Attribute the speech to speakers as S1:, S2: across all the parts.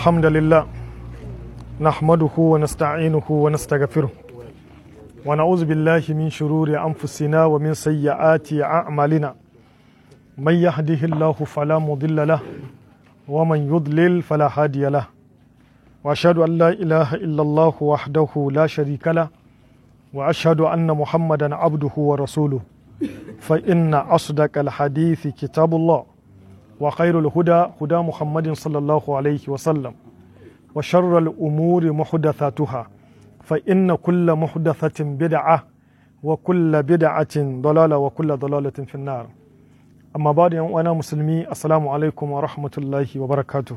S1: الحمد لله نحمده ونستعينه ونستغفره ونعوذ بالله من شرور أنفسنا ومن سيئات أعمالنا من يهده الله فلا مضل له ومن يضلل فلا هادي له وأشهد أن لا إله إلا الله وحده لا شريك له وأشهد أن محمدا عبده ورسوله فإن أصدق الحديث كتاب الله وخير الهدى هدى محمد صلى الله عليه وسلم وشر الأمور محدثاتها فإن كل محدثة بدعة وكل بدعة ضلالة وكل ضلالة في النار أما بعد وأنا مسلمي السلام عليكم ورحمة الله وبركاته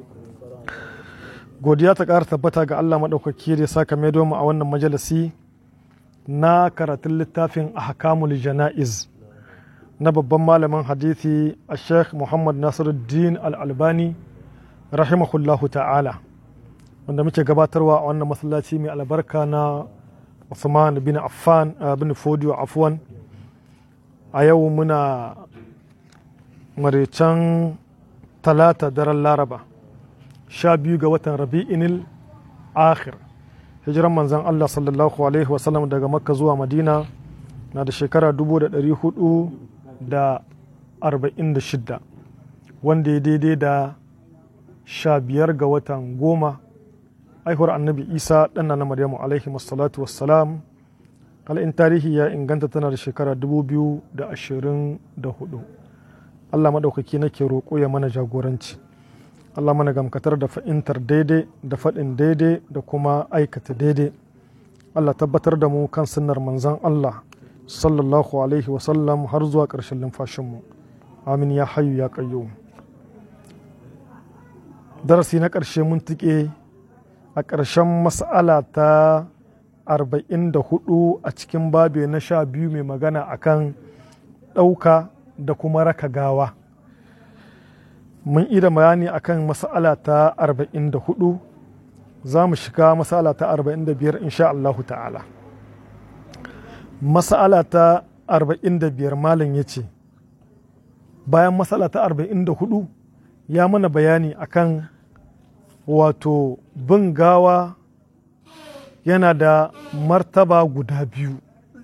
S1: godiya ta ƙara tabbata ga Allah maɗaukaki da saka mai mu a wannan majalisi na karatun littafin ahkamul jana'iz na babban malamin hadithi a sheikh muhammad nasiruddin al-albani rahimahullahu ta'ala wanda muke gabatarwa a wannan masallaci mai albarka na Usman bin Affan bin Fodiyo Afwan a yau muna maraicen talata daren laraba sha biyu ga watan rabi'inil akhir hijiran manzan Allah sallallahu alaihi wasallam daga makka zuwa madina na da shekara 446 wanda ya daidai da sha biyar ga watan goma aihuwar annabi isa ɗana na maryamu alaihi wassalatu wassalam in tarihi ya inganta tana da shekara 2024 allah maɗaukaki nake roƙo ya mana jagoranci allah mana gamkatar da fa'intar daidai da faɗin daidai da kuma aikata daidai allah tabbatar da mu kan sunnar manzan allah sallallahu alaihi wasallam har zuwa ƙarshen lumfashinmu amin ya hayu ya ƙayyo darasi na ƙarshe mun tuƙe a ƙarshen mas'ala ta 44 a cikin babe na sha biyu mai magana akan ɗauka da kuma raka gawa mun ida bayani akan mas'ala ta 44 za mu shiga mas'ala ta 45 insha Allahu ta'ala mas'ala ta 45 malam ya ce bayan mas'ala ta 44 ya mana bayani akan wato bin gawa yana da martaba guda biyu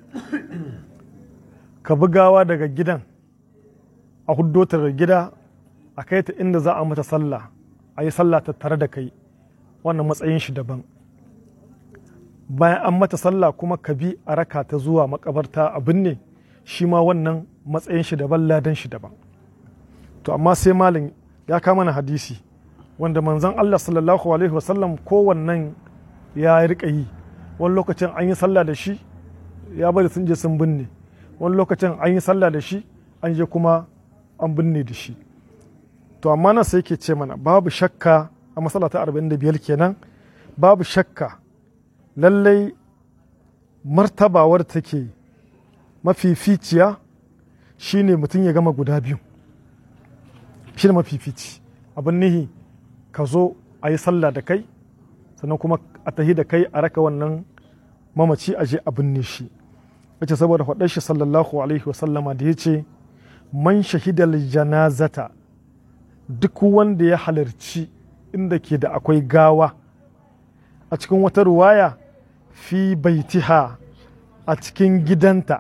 S1: ka bi gawa daga gidan a huddo daga gida a kai ta inda za a mata sallah a yi sallah ta tare da kai wannan matsayin shi daban bayan an mata sallah kuma ka bi a raka ta zuwa makabarta a binne shi ma wannan matsayin shi daban ladan shi daban to amma sai malin ya kama na hadisi wanda manzon Allah sallallahu alaihi wasallam kowannan ya rika yi wani lokacin an yi sallah da shi ya bari sun je sun binne wani lokacin an yi sallah da shi an je kuma an binne da shi to amma nan sai ke ce mana babu shakka a matsala ta 45 kenan babu shakka lallai martabawar take mafificiya shine mutum ya gama guda biyu shi ne mafifici abin nihi ka zo a yi sallah da kai sannan kuma a tahi da kai a raka wannan mamaci a je a binne shi wace saboda faɗar shi sallallahu alaihi wasallama da ya ce man shahidal janazata duk wanda ya halarci inda ke da akwai gawa a cikin wata ruwaya fi baitiha a cikin gidanta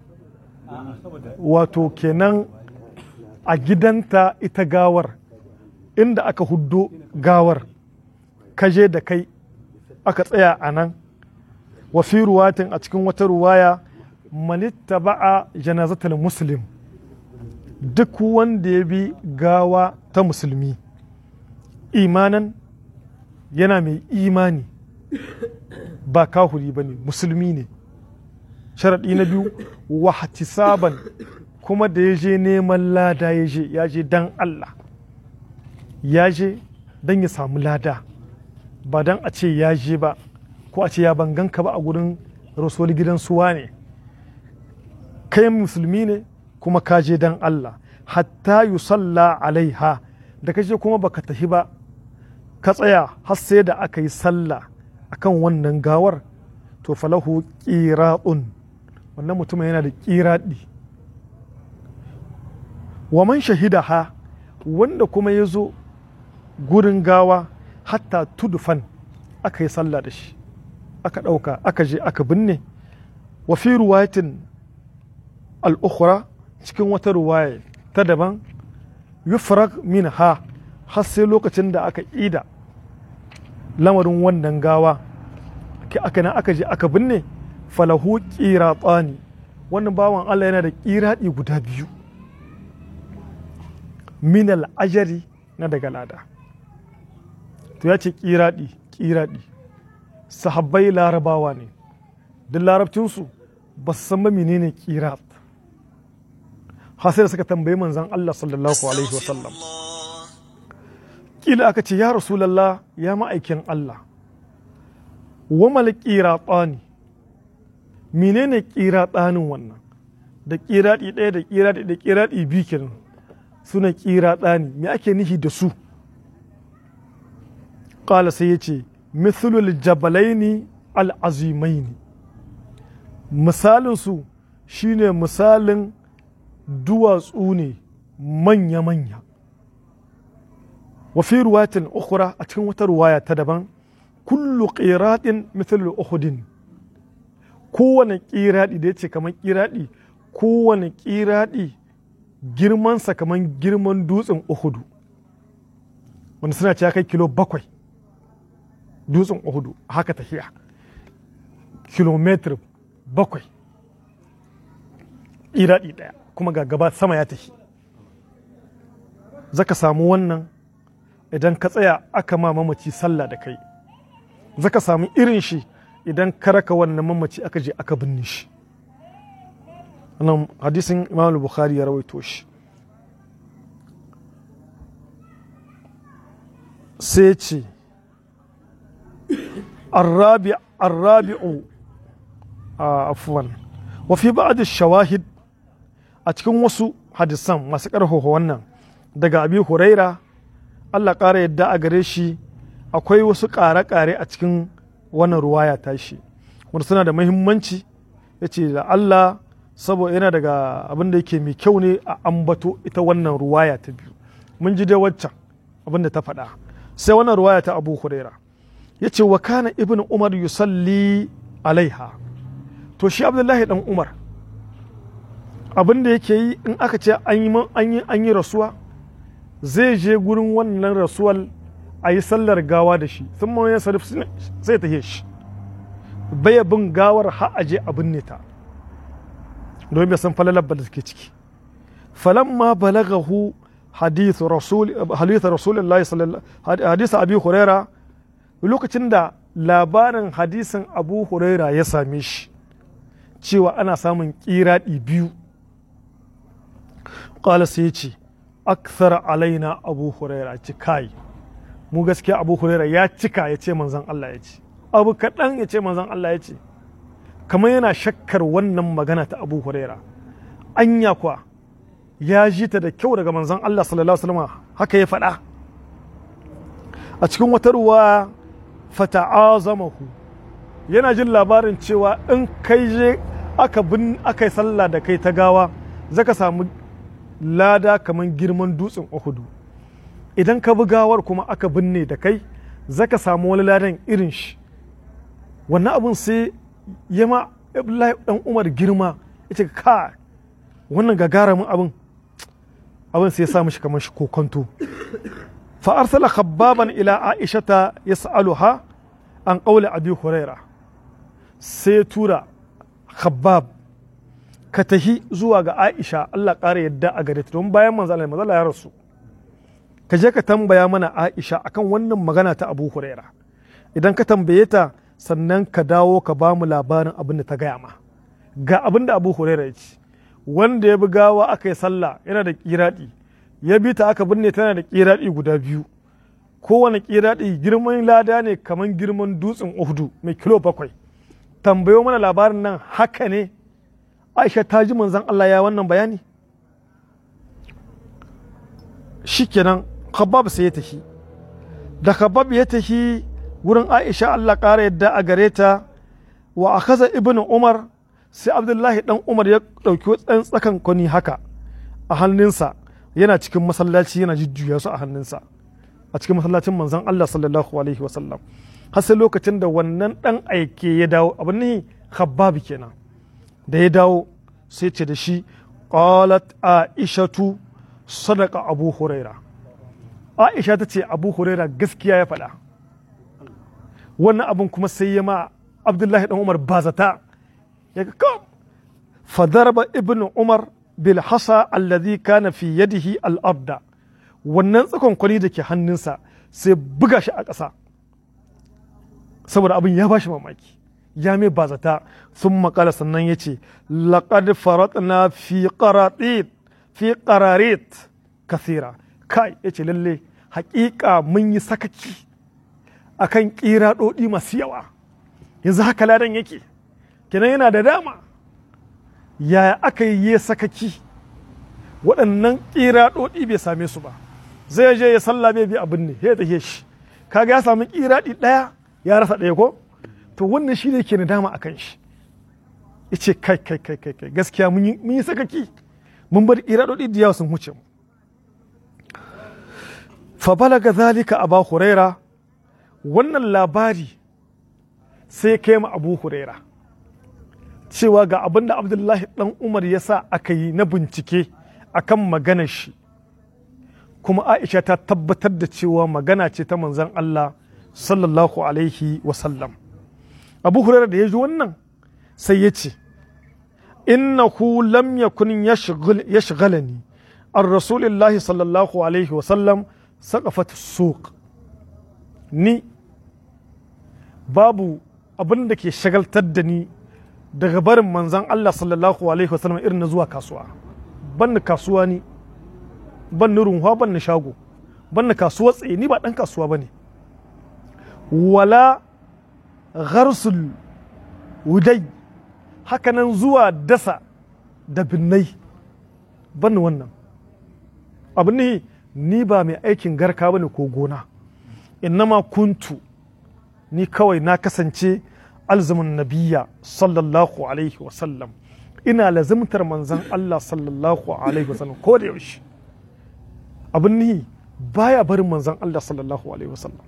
S1: wato kenan a gidanta ita gawar inda aka huddo gawar kaje da kai aka tsaya a nan wa fi ruwatin a cikin wata ruwaya manitta ba'a janazatul muslim duk wanda ya bi gawa ta musulmi imanan yana mai imani ba kahuri ba ne musulmi ne sharaɗi na biyu wahtisaban kuma da ya je neman lada ya je ya je dan Allah ya je don ya samu lada ba don a ce ya je ba ko a ce ya banganka ba a gurin rasuwar gidan suwa ne kai musulmi ne kuma ka je dan Allah hatta yusalla alaiha da kaje kuma baka tafi ba ka tsaya har sai da aka yi sallah akan wannan gawar to falahu qiratun wannan mutumin yana da qiradi wa man shahida ha wanda kuma ya zo gurin gawa hatta tudufan aka yi sallah da shi aka ɗauka aka je aka binne wa fi ruwayatin al'ukhra cikin wata ruwaya ta daban yufrag min ha har sai lokacin da aka ida lamarin wannan gawa aka na aka je aka binne falahu tsani wannan bawan Allah yana da ƙiraɗi guda biyu minal ajari na daga lada to ya ce ƙiraɗi ƙiraɗi sahabbai larabawa ne duk larabcinsu ba su san ba menene ƙirat har sai da suka tambayi manzon Allah sallallahu alaihi wasallam kila aka ce ya rasulallah ya ma'aikin Allah wa mal ƙiraɗani menene ƙiraɗanin wannan da ƙiraɗi ɗaya da ƙiraɗi da ƙiraɗi biyu kenan suna ƙiraɗani me ake nihi da su ƙala sai ya ce mithlul jabalaini al'azimaini misalinsu shine misalin duwatsu ne manya-manya wa fi ruwatin ukhra a cikin wata ruwaya ta daban kullu qiratin mithlu uhudin kowane ƙiraɗi da ya ce kamar ƙiraɗi kowane ƙiraɗi girmansa kamar girman dutsen uhudu wanda suna ce kai kilo bakwai dutsen uhudu haka tafiya kilometer bakwai ƙiraɗi ɗaya kuma ga gaba sama ya tafi zaka samu wannan idan ka tsaya aka ma mamaci sallah da kai zaka samu irin shi idan ka raka wannan mamaci aka je aka binne shi wannan hadisin imam bukhari ya rawaito shi sai ce arrabi'u afuwan wa fi ba'd shawahid a cikin wasu hadisan masu ƙarfafa wannan daga abi huraira Allah ƙara yadda a gare shi akwai wasu ƙare-ƙare a cikin wannan ruwaya tashi wanda suna da mahimmanci ya ce da Allah saboda yana daga abin da yake mai kyau ne a ambato ita wannan ruwaya ta biyu mun ji dai waccan abin da ta faɗa sai wannan ruwaya ta abu huraira ya ce wa kana ibn umar yusalli alaiha to shi abdullahi dan umar abin da yake yi in aka ce an yi rasuwa zai je gurin wannan rasuwal a yi sallar gawa da shi sun ma ya sarif sai ta shi baya bin gawar har aje a binne ta domin bai san falalar da suke ciki falamma balagahu hadithu rasul hadithu rasulullahi sallallahu hadithu abi huraira lokacin da labarin hadisin abu huraira ya same shi cewa ana samun kiraɗi biyu ƙala sai ya ce akthar alaina abu huraira ci kai mu gaskiya abu huraira ya cika ya ce manzan Allah ya ce abu kaɗan ya ce manzan Allah ya ce kamar yana shakkar wannan magana ta abu huraira anya kuwa ya ji ta da kyau daga manzan Allah sallallahu alaihi wasallam haka ya faɗa a cikin wata ruwa fata'azamahu yana jin labarin cewa in kai je aka bin aka yi sallah da kai ta gawa zaka samu lada kamar girman dutsen Uhudu idan ka bi gawar kuma aka binne da kai zaka samu wani ladan irin shi wannan abun sai ya ma Abdullahi dan Umar girma yace ka wannan gagaramin abin abin sai ya sa mishi kamar shi kokonto fa arsala khabbaban ila aishata yas'aluha an qawli abi huraira sai ya tura khabbab ka tahi zuwa ga aisha Allah ƙara yadda a gare ta don bayan manzo Allah manzo ya rasu ka je ka tambaya mana aisha akan wannan magana ta abu huraira idan ka tambaye ta sannan ka dawo ka ba mu labarin abin da ta gaya ma ga abin da abu huraira ya ce wanda ya bi gawa aka yi sallah yana da kiraɗi ya bi ta aka binne tana da kiraɗi guda biyu kowane kiraɗi girman lada ne kamar girman dutsen uhudu mai kilo bakwai tambayo mana labarin nan haka ne aisha ta ji manzan Allah ya wannan bayani shikenan khabbab sai ya tafi da khabbab ya tafi wurin aisha Allah ƙara yadda a gare ta wa akaza ibnu umar sai abdullahi dan umar ya ɗauki tsan tsakan kwani haka a hannunsa yana cikin masallaci yana jujjuya su a hannunsa a cikin masallacin manzon Allah sallallahu alaihi wasallam har sai lokacin da wannan dan aike ya dawo abin ne khabbab kenan da ya dawo sai ce da shi qalat aishatu sadaqa abu huraira aisha ta ce abu huraira gaskiya ya faɗa wannan abin kuma sai ya ma abdullahi dan umar bazata ya ga kam fadarba ibnu umar bil hasa alladhi kana fi yadihi al arda wannan tsakon kwani da ke hannunsa sai buga shi a ƙasa saboda abin ya bashi mamaki ya mai bazata sun makala sannan ya ce laƙad faratna fi qaratit fi qararit kasira kai ya ce lalle haƙiƙa mun yi sakaki akan ƙira ɗoɗi masu yawa yanzu haka ladan yake kenan yana da dama yaya aka yi ya sakaki waɗannan ƙira ɗoɗi bai same su ba zai je ya sallah bai bi abin ne ya tafiye shi kaga ya samu ƙiraɗi ɗaya ya rasa ɗaya ko to wannan shi ne ke nadama a kan shi ya ce kai kai kai kai kai gaskiya mun yi sakaki mun bar ƙiraɗoɗi da yawa sun huce mu fa balaga zalika aba huraira wannan labari sai kai ma abu huraira cewa ga abin da abdullahi dan umar ya sa aka yi na bincike akan maganar shi kuma aisha ta tabbatar da cewa magana ce ta manzan allah sallallahu alaihi wasallam abu huraira da ya ji wannan sai ya ce innahu lam yakun yashghalani an rasulillahi sallallahu alaihi wasallam saƙafat suq ni babu abin da ke shagaltar da ni daga barin manzan Allah sallallahu alaihi wasallam irin na zuwa kasuwa ban ni kasuwa ni ban ni runwa ban ni shago ban ni kasuwa tsaye ni ba ɗan kasuwa ba ne wala gharsul wudai hakanan zuwa dasa da binnai ban ni wannan abin ne ni ba mai aikin garka ba ne ko gona innama kuntu ni kawai na kasance alzumin nabiya sallallahu alaihi wasallam ina lazimtar manzan Allah sallallahu alaihi wasallam ko da yaushe abin ni baya barin manzan Allah sallallahu alaihi wasallam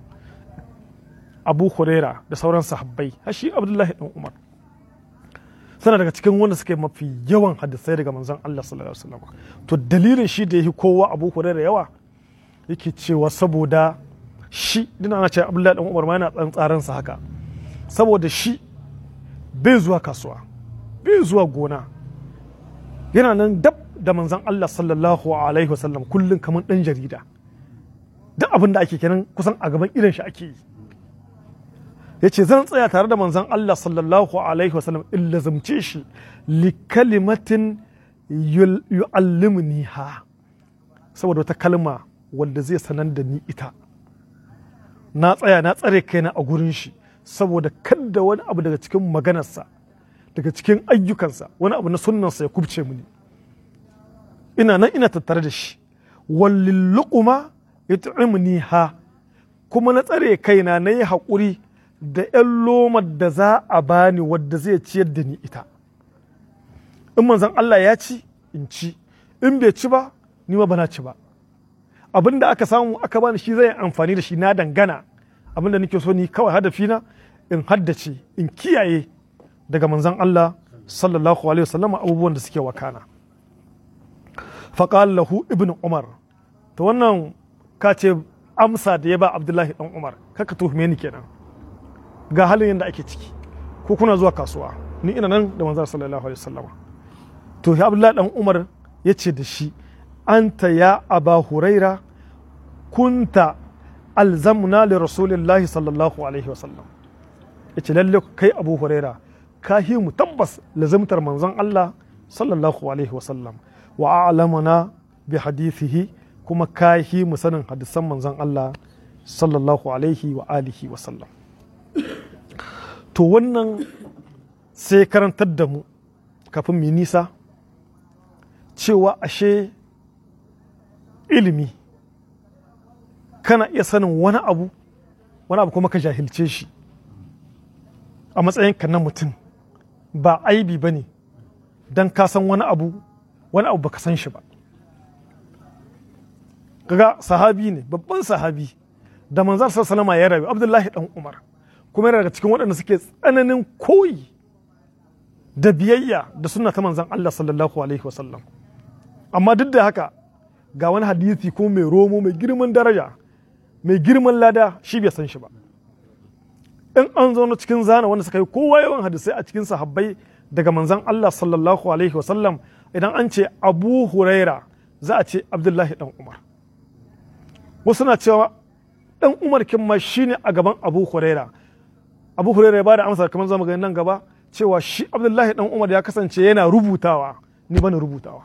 S1: abu huraira da sauran sahabbai hashi abdullahi dan umar sana daga cikin wanda suke mafi yawan hadisai daga manzan Allah sallallahu alaihi wasallam to dalilin shi da yake kowa abu huraira yawa yake cewa saboda shi dina ana cewa abdullahi dan umar ma yana dan tsaransa haka saboda shi bai zuwa kasuwa bai zuwa gona yana nan dab da manzan Allah sallallahu alaihi wasallam kullum kamar dan jarida duk abin da ake kenan kusan a gaban idan shi ake yi ya ce zan tsaya tare da manzan Allah sallallahu alaihi wasallam in lazumce shi li kalimatin yu'allimni ha saboda wata kalma wanda zai sanar da ni ita na tsaya na tsare kaina a gurin shi saboda kada wani abu daga cikin maganarsa daga cikin ayyukansa wani abu na sunnansa ya kubce mini ina nan ina tattare da shi wallin luquma yut'imni ha kuma na tsare kaina na yi haƙuri da 'yan lomar da za a bani wadda zai ciyar da ni ita in manzon Allah ya ci in ci in bai ci ba ni ma bana ci ba abin da aka samu aka bani shi zai amfani da shi na dangana abin da nake so ni kawai hadafina in haddace in kiyaye daga manzon Allah sallallahu alaihi wasallam abubuwan da suke wakana faqal lahu ibn umar to wannan ka ce amsa da ya ba abdullahi dan umar kaka tuhume ni kenan ga halin yadda ake ciki ko kuna zuwa kasuwa ni ina nan da manzon sallallahu alaihi wasallam to ya abdullahi dan umar ya ce da shi anta ya aba huraira kunta alzamna li rasulillahi sallallahu alaihi wasallam ya ce lalle kai abu huraira ka hi mu tabbas lazimtar manzon Allah sallallahu alaihi wasallam wa a'lamana bi hadithihi kuma ka hi mu sanin hadisan manzon Allah sallallahu alaihi wa alihi wasallam to wannan sai karantar da mu kafin mu nisa cewa ashe ilimi kana iya sanin wani abu wani abu kuma ka jahilce shi a matsayinka na mutum ba aibi ba ne don ka san wani abu wani abu baka san shi ba kaga sahabi ne babban sahabi da manzan sallama ya rayu abdullahi dan umar kuma yana daga cikin waɗanda suke tsananin koyi da biyayya da suna ta manzan Allah sallallahu alaihi wasallam amma duk da haka ga wani hadisi ko mai romo mai girman daraja mai girman lada shi bai san shi ba in an zauna cikin zana wanda suka yi kowa yawan hadisai a cikin sahabbai daga manzan Allah sallallahu alaihi wasallam idan an ce abu huraira za a ce abdullahi dan umar wasu na cewa dan umar kin ma shine a gaban abu huraira abu huraira ya bada amsa kamar zamu ga nan gaba cewa shi abdullahi dan umar ya kasance yana rubutawa ni bani rubutawa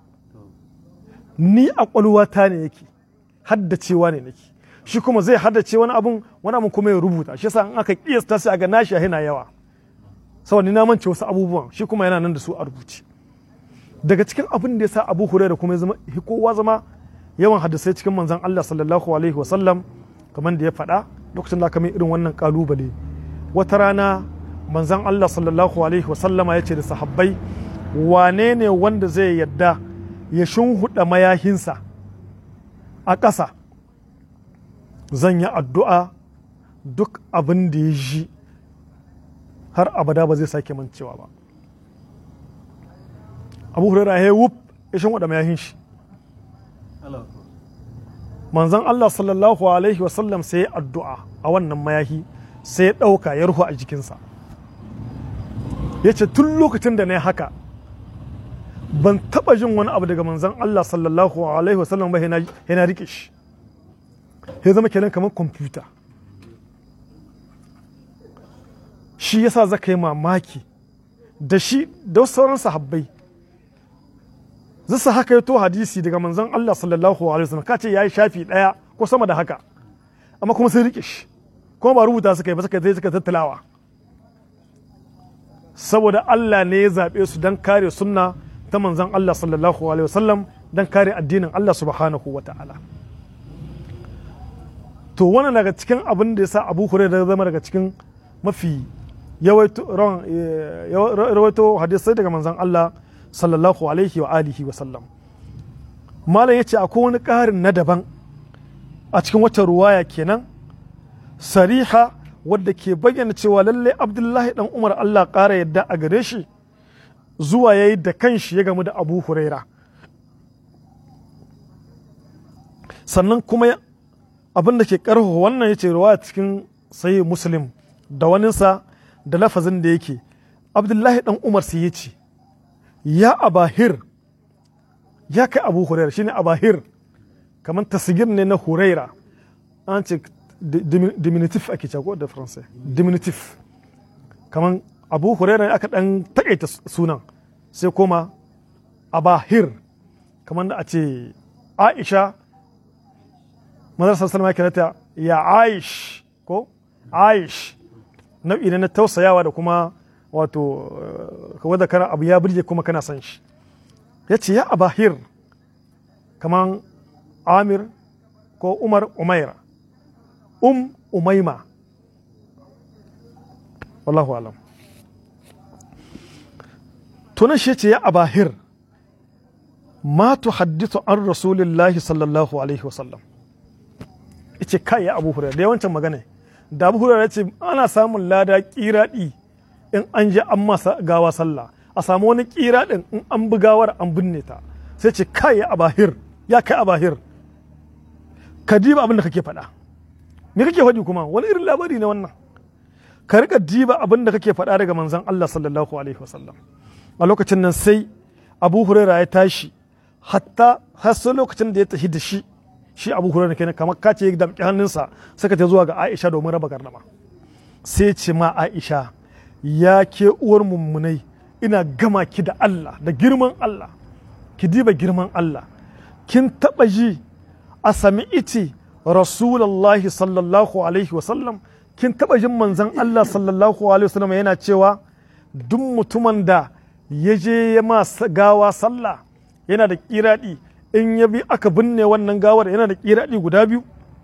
S1: ni a kwalwata ne yake haddacewa ne nake shi kuma zai haddace wani abun wani abun kuma ya rubuta shi yasa in aka kiyasta sai ga nashi yana yawa saboda ni na mance wasu abubuwan shi kuma yana nan da su a rubuce daga cikin abin da yasa Abu Hurairah kuma ya zama kowa zama yawan hadisai cikin manzon Allah sallallahu alaihi wa sallam kamar da ya faɗa lokacin da aka mai irin wannan kalubale wata rana manzon Allah sallallahu alaihi wa sallama ya ce da sahabbai wane ne wanda zai yadda ya shunhuɗa mayahinsa a ƙasa zan yi addu'a duk abin da ya ji har abada ba zai sake mancewa ba abu hurera ya wuf ya shunhuɗa mayahin shi manzan Allah sallallahu alaihi wasallam sai ya addu'a a wannan mayahi sai ya ɗauka ya ruhu a jikinsa ya ce tun lokacin da na yi haka ban taba jin wani abu daga manzan Allah sallallahu alaihi wasallam ba yana rike shi ya zama kenan kamar kwamfuta shi yasa zaka yi mamaki da shi da sauran sahabbai zasa haka ya to hadisi daga manzan Allah sallallahu alaihi wasallam kace yayi shafi daya ko sama da haka amma kuma sun rike shi kuma ba rubuta suka yi ba suka yi suka tattalawa saboda Allah ne ya zaɓe su don kare sunna ta manzan Allah sallallahu alaihi wasallam don kare addinin Allah subhanahu wa ta'ala to wannan daga cikin abin da ya sa abu hurairah zama daga cikin mafi yawaito hadisai daga manzan Allah sallallahu alaihi wa alihi wa sallam malam ya ce akwai wani ƙarin na daban a cikin wata ruwaya kenan sariha wadda ke bayyana cewa lallai abdullahi dan umar Allah ƙara yadda a gare shi zuwa ya yi da kanshi ya gamu da abu huraira sannan kuma abin da ke karfafa wannan ya ce ruwa cikin sayi muslim da waninsa da lafazin da yake abdullahi dan umar sai ya ce ya abahir ya kai abu huraira shine abahir kamar tasgir ne na huraira an ce diminutif ake cewa da faransai diminutif kamar abu huraira aka dan takaita sunan sai koma abahir kamar da a ce aisha mazar sallama ya kirata ya aish ko aish nau'i ne na tausayawa da kuma wato wadda kana abu ya birge kuma kana san shi ya ce ya abahir kamar amir ko umar umaira um umaima wallahu alam tunan shi ce ya abahir ma tuhaddithu an rasulillahi sallallahu alaihi wasallam ce kai ya abu hurairu da yawancin magana da abu hurairu ce ana samun lada kiradi in an je an masa gawa sallah a samu wani kiradin in an bi gawar an binne ta sai ce kai ya abahir ya kai abahir ka diba abin da kake faɗa me kake faɗi kuma wani irin labari ne wannan ka rika diba abin da kake faɗa daga manzon Allah sallallahu alaihi wasallam a lokacin nan sai abu huraira ya tashi hatta har sai lokacin da ya tafi da shi shi abu huraira kenan kamar ka ce ya damƙi hannunsa saka ta zuwa ga aisha domin raba gardama sai ce ma aisha ya ke uwar mummunai ina gama ki da Allah da girman Allah ki diba girman Allah kin taɓa ji a sami iti rasulullahi sallallahu alaihi wasallam kin taɓa jin manzon Allah sallallahu alaihi wasallam yana cewa duk mutumin da ya je ya ma gawa sallah yana da kiraɗi in ya bi aka binne wannan gawar yana da kiraɗi guda biyu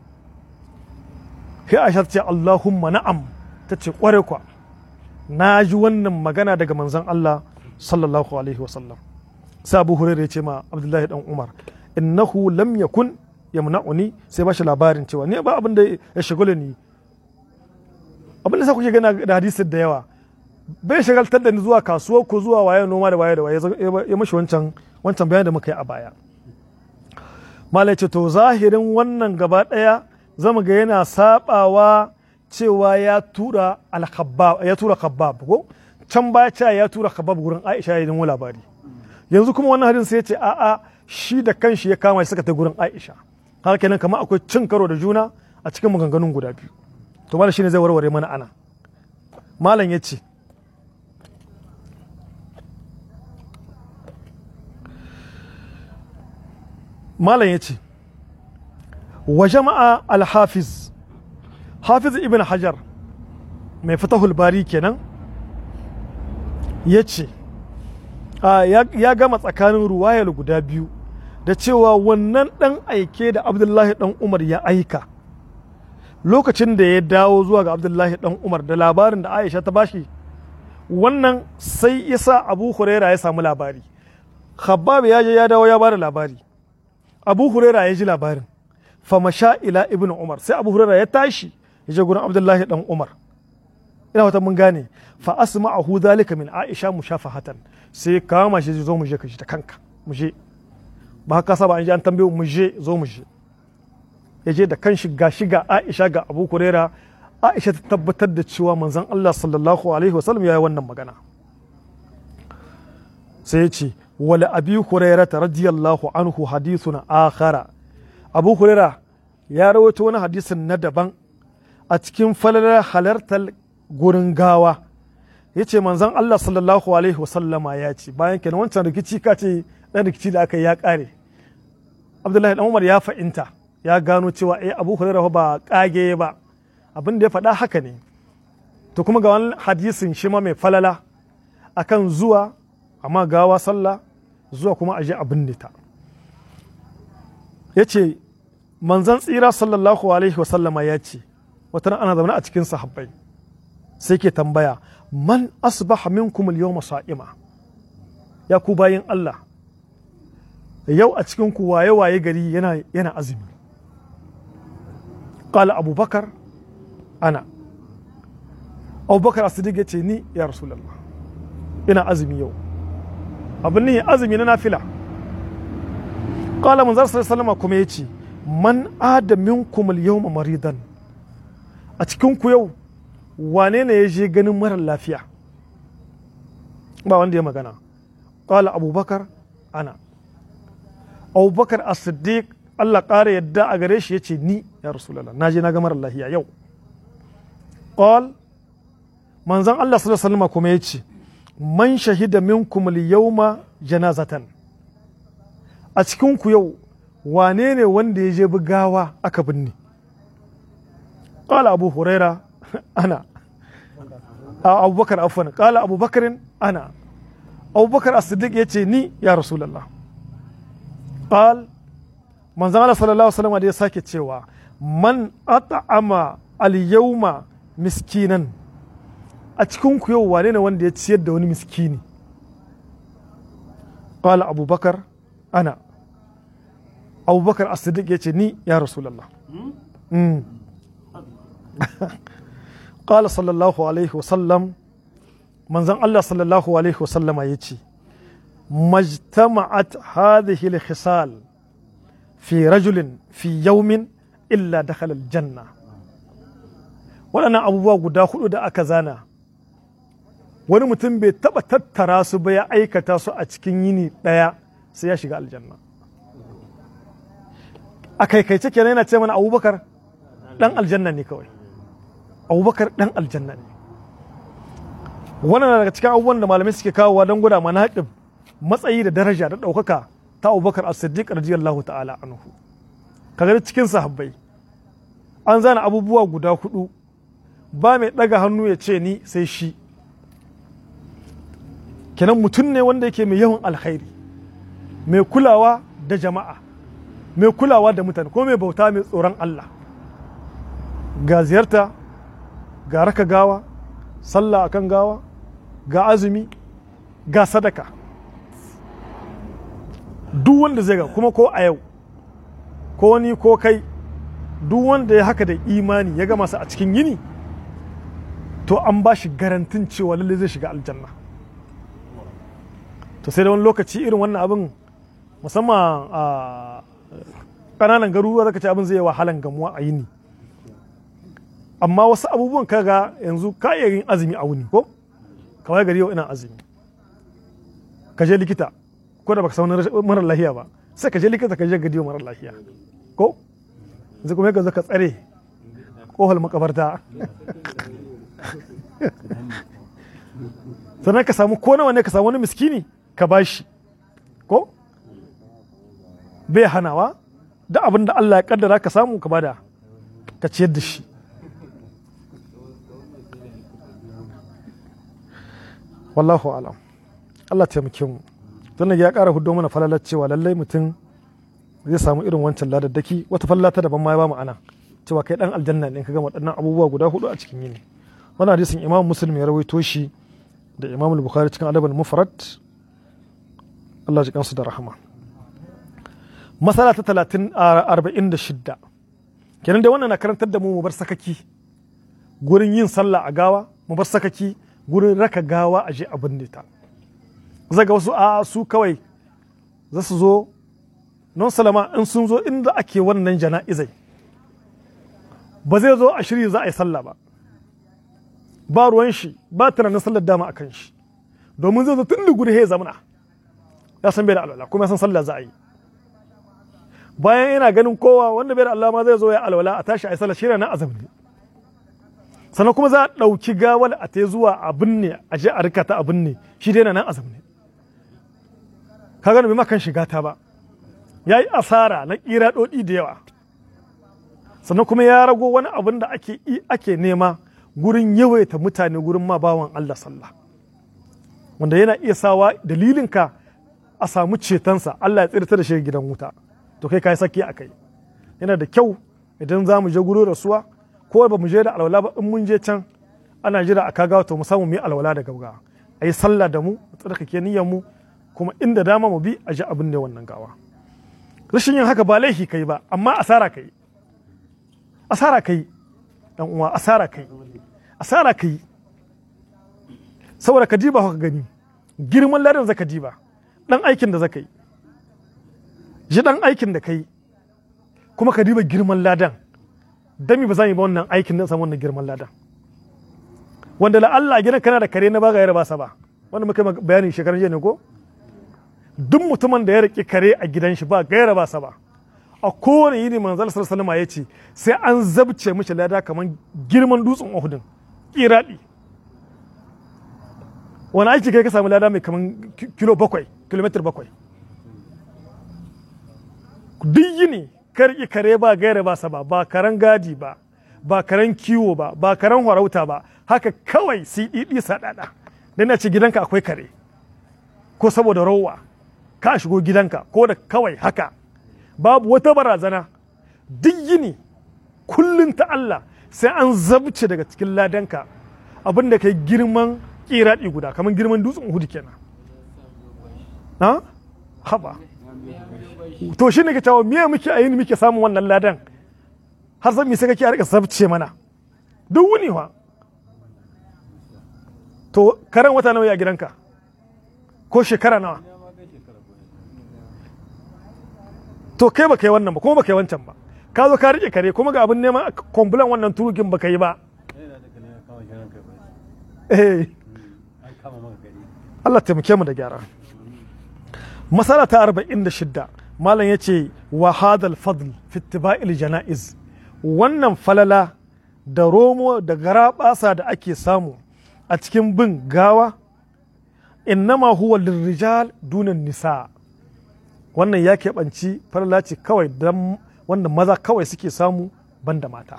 S1: sai aisha ce allahumma na'am ta ce kware kwa na ji wannan magana daga manzon Allah sallallahu alaihi wasallam sai abu hurairah ya ce ma abdullahi dan umar innahu lam yakun yamna'uni sai ba shi labarin cewa ni ba abin da ya shagula ni abin da sa kuke gana da hadisin da yawa bai shagaltar da ni zuwa kasuwa ko zuwa waye noma da waye da waye ya mashi wancan wancan bayan da muka yi a baya malai ce to zahirin wannan gaba daya zama ga yana sabawa cewa ya tura al-khabbab ya tura khabbab ko can baya cewa ya tura khabbab gurin Aisha ya yi labari yanzu kuma wannan hadin sai ya ce a'a shi da kanshi ya kama shi suka ta gurin Aisha haka kenan kamar akwai cin karo da juna a cikin maganganun guda biyu to malam shine zai warware mana ana malam ya ce malam ya ce wa jama'a al-hafiz hafiz ibn hajar mai fatahul bari kenan ya ce ya gama tsakanin ruwayar guda biyu da cewa wannan ɗan aike da abdullahi ɗan umar ya aika lokacin da ya dawo zuwa ga abdullahi ɗan umar da labarin da aisha ta bashi wannan sai isa abu huraira ya samu labari khabbab ya je ya dawo ya bada labari abu huraira ya ji labarin famasha ila ibn umar sai abu huraira ya tashi ya je gurin abdullahi ɗan umar ina wata mun gane fa asma'ahu dhalika min aisha mushafahatan sai kama shi zo mu je ka shi ta kanka mu je ba haka saba an ji an tambaye mu je zo mu je ya je da kanshi ga shi ga Aisha ga Abu Huraira Aisha ta tabbatar da cewa manzon Allah sallallahu alaihi wasallam ya yi wannan magana sai ya ce wala abi Huraira radiyallahu anhu hadithun akhara Abu Huraira ya rawaito wani hadisin na daban a cikin falalar halartar gurin gawa ya ce manzon Allah sallallahu alaihi wasallama ya ce bayan kenan wancan rikici ka ce dan rikici da aka yi ya kare Abdullahi dan Umar ya fa'inta ya gano cewa eh Abu Hurairah ba kage ba abin da ya faɗa haka ne to kuma ga wani hadisin shi ma mai falala akan zuwa amma gawa sallah zuwa kuma aje abin ta ya ce manzon tsira sallallahu alaihi wasallama ya ce wata ana zaune a cikin sahabbai sai ke tambaya man asbaha minkum al-yawma sa'ima ya ku bayin Allah yau a cikin ku waye waye gari yana yana azumi qala abubakar ana abubakar as-siddiq yace ni ya rasulullah ina azumi yau abin ni azumi na nafila qala manzar sallallahu alaihi kuma yace man ada minkum al-yawma maridan a cikin ku yau wane ne ya je ganin marar lafiya ba wanda ya magana ƙwala abubakar ana abubakar a siddiq allah ƙara yadda a gare shi ya ce ni ya rasulallah na je na ga marar lafiya yau ƙwal manzan allah sallallahu kuma ya ce man shahida minkum yawma janazatan a cikin ku yau wane ne wanda ya je gawa aka binne ƙwala abu huraira أنا أبو بكر عفوا قال أبو بكر أنا أبو بكر الصديق يتي يا رسول الله قال من زمان صلى الله عليه وسلم عليه ساكت cewa man at'ama al-yawma miskinan a cikin ku yau wane ne wanda ya ciyar da wani miskini qala abubakar ana abubakar as-siddiq yace ni ya rasulullah قال صلى الله عليه وسلم من زن الله صلى الله عليه وسلم يتي ما اجتمعت هذه الخصال في رجل في يوم إلا دخل الجنة waɗannan abubuwa guda hudu da aka zana wani mutum bai taɓa tattara su ba ya aikata su a cikin yini ɗaya sai ya shiga aljanna a kaikaice kenan yana ce mana abubakar ɗan aljanna ne kawai abubakar ɗan aljanna ne wannan daga cikin abubuwan da malamai suke kawowa don gwada mana haɗin matsayi da daraja da ɗaukaka ta abubakar as-siddiq radiyallahu ta'ala anhu kaga cikin sahabbai an zana abubuwa guda hudu ba mai ɗaga hannu ya ce ni sai shi kenan mutum ne wanda yake mai yawan alkhairi mai kulawa da jama'a mai kulawa da mutane ko mai bauta mai tsoron Allah ga ziyarta ga raka gawa sallah akan gawa ga azumi ga sadaka duk wanda zai ga kuma ko a yau ko ni ko kai duk wanda ya haka da imani ya gama su a cikin yini to an ba shi garantin cewa lalle zai shiga aljanna to sai da wani lokaci irin wannan abin musamman a ƙananan garuruwa zaka ce abin zai yi wahalan gamuwa a yini amma wasu abubuwan kaga yanzu ka iya yin azumi a wuni ko kawai gari yau ina azumi ka je likita ko da baka samu marar lahiya ba sai ka je likita ka je gadi marar lahiya ko yanzu kuma ka zo ka tsare kohol makabarta sannan ka samu ko nawa ne ka samu wani miskini ka bashi ko bai hanawa da abin da Allah ya kaddara ka samu ka bada ka ciyar da shi wallahu alam Allah taimake mu don ya ƙara hudo mana falalar cewa lallai mutum zai samu irin wancan ladaddaki wata fallata daban ma ya ba mu ana cewa kai dan aljanna ne ka gama waɗannan abubuwa guda hudu a cikin yini wannan hadisin imam muslim ya rawaito shi da imam bukhari cikin adabul mufrad Allah ji kansu da rahama masala ta talatin arba'in da shidda kenan da wannan na karantar da mu mu bar sakaki gurin yin sallah a gawa mu bar sakaki gurin raka gawa a je a binne ta zaga wasu a su kawai za su zo non salama in sun zo inda ake wannan jana'izai ba zai zo a shirya za a yi sallah ba ba ruwan shi ba tunanin sallar dama a kan shi domin zai zo tun da guri ya zamana ya san bai da alwala kuma ya san sallah za a yi bayan yana ganin kowa wanda bai da Allah ma zai zo ya alwala a tashi a yi sallah shi na azumi sannan kuma za a ɗauki gawal a ta zuwa a binne a je a rika ta a binne shi dai na nan azumi ka gani bai makan shiga ta ba ya yi asara na ƙira ɗoɗi da yawa sannan kuma ya rago wani abin da ake ake nema gurin yawaita mutane gurin ma bawan Allah sallah wanda yana iya sawa dalilinka a samu cetonsa Allah ya tsirta da shi gidan wuta to kai kai saki a kai yana da kyau idan za mu je gurin rasuwa ko ba mu je da alwala ba in mun je can ana jira a kaga to mu samu mu yi alwala da gauga a yi sallah da mu mu tsarkake niyyar mu kuma inda dama mu bi a ji abin ne wannan gawa rashin yin haka ba laifi kai ba amma asara kai asara kai dan uwa asara kai asara kai saboda ka diba ka gani girman ladan zaka diba dan aikin da zaka yi ji dan aikin da kai kuma ka diba girman ladan dami ba za mu yi ba wannan aikin nan samu wannan girman ladan wanda la Allah gidan kana da kare na ba ga yara ba sa ba wanda muka bayani shekaran jiya ne ko duk mutumin da ya riƙe kare a gidan shi ba gaira ba sa ba a kowane yini manzal sallallahu ya ce sai an zabce mishi lada kamar girman dutsen Uhudin kiradi wani aiki kai ka samu lada mai kamar kilo bakwai kilomitar bakwai duk yini ka riƙe kare ba gaira ba sa ba ba karen gadi ba ba karen kiwo ba ba karen harauta ba haka kawai siɗiɗi saɗaɗa dan na ce gidanka akwai kare ko saboda rowa ka shigo gidanka ko da kawai haka babu wata barazana duk yini kullum ta Allah sai an zabce daga cikin ladanka abin da kai girman kiraɗi guda kamar girman dutsen hudu kenan ha haba to shi ne ke cewa miya muke a yini muke samun wannan ladan har zan sai kake a rika zabce mana duk wuni wa to karen wata nawa a gidanka ko shekara nawa to kai baka yi wannan ba kuma baka yi wancan ba ka zo ka rike kare kuma ga abin neman kwambulan wannan turugin baka yi ba eh Allah taimake mu da gyara masala ta 46 malam yace wa hadal fadl fi ittiba'il janaiz wannan falala da romo da garabasa da ake samu a cikin bin gawa innama huwa lirrijal dunan nisa wannan ya keɓanci falala ce kawai don wanda maza kawai suke samu banda mata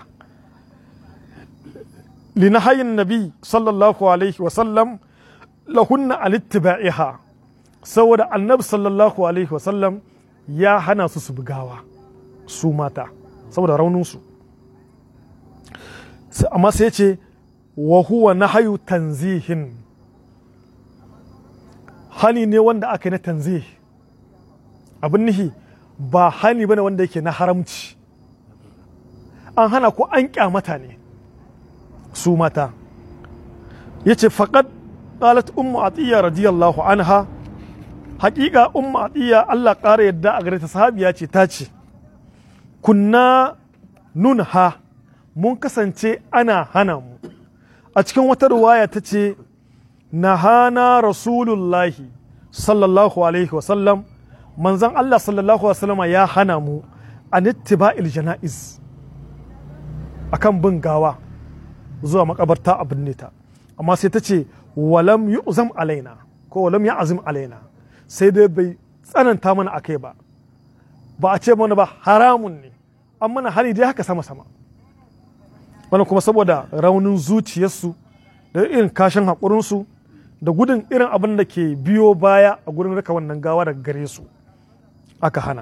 S1: linahayin nabi sallallahu alaihi wasallam lahunna alittiba'iha saboda annabi sallallahu alaihi wasallam ya hana su su bugawa su mata saboda rauninsu amma sai ce wa huwa nahayu tanzihin hani ne wanda aka yi na tanzih abin nihi ba hani bane wanda yake na haramci an hana ko an kyamata ne su mata ya ce faƙad ƙalat ummu atiyya radiyallahu anha haƙiƙa ummu atiyya Allah ƙara yadda a gare ta sahabiya ce ta ce kunna nunha mun kasance ana hana mu a cikin wata ruwaya ta ce nahana rasulullahi sallallahu alaihi wasallam manzan Allah sallallahu alaihi wasallama ya hana mu a nittiba'il jana'iz akan bin gawa zuwa makabarta a binne ta amma sai ta ce walam yu'zam alaina ko walam ya azim alaina sai dai bai tsananta mana akai ba ba a ce mana ba haramun ne an mana hani dai haka sama sama wani kuma saboda raunin zuciyarsu da irin kashin haƙurinsu da gudun irin abin da ke biyo baya a gurin raka wannan gawa daga gare su aka hana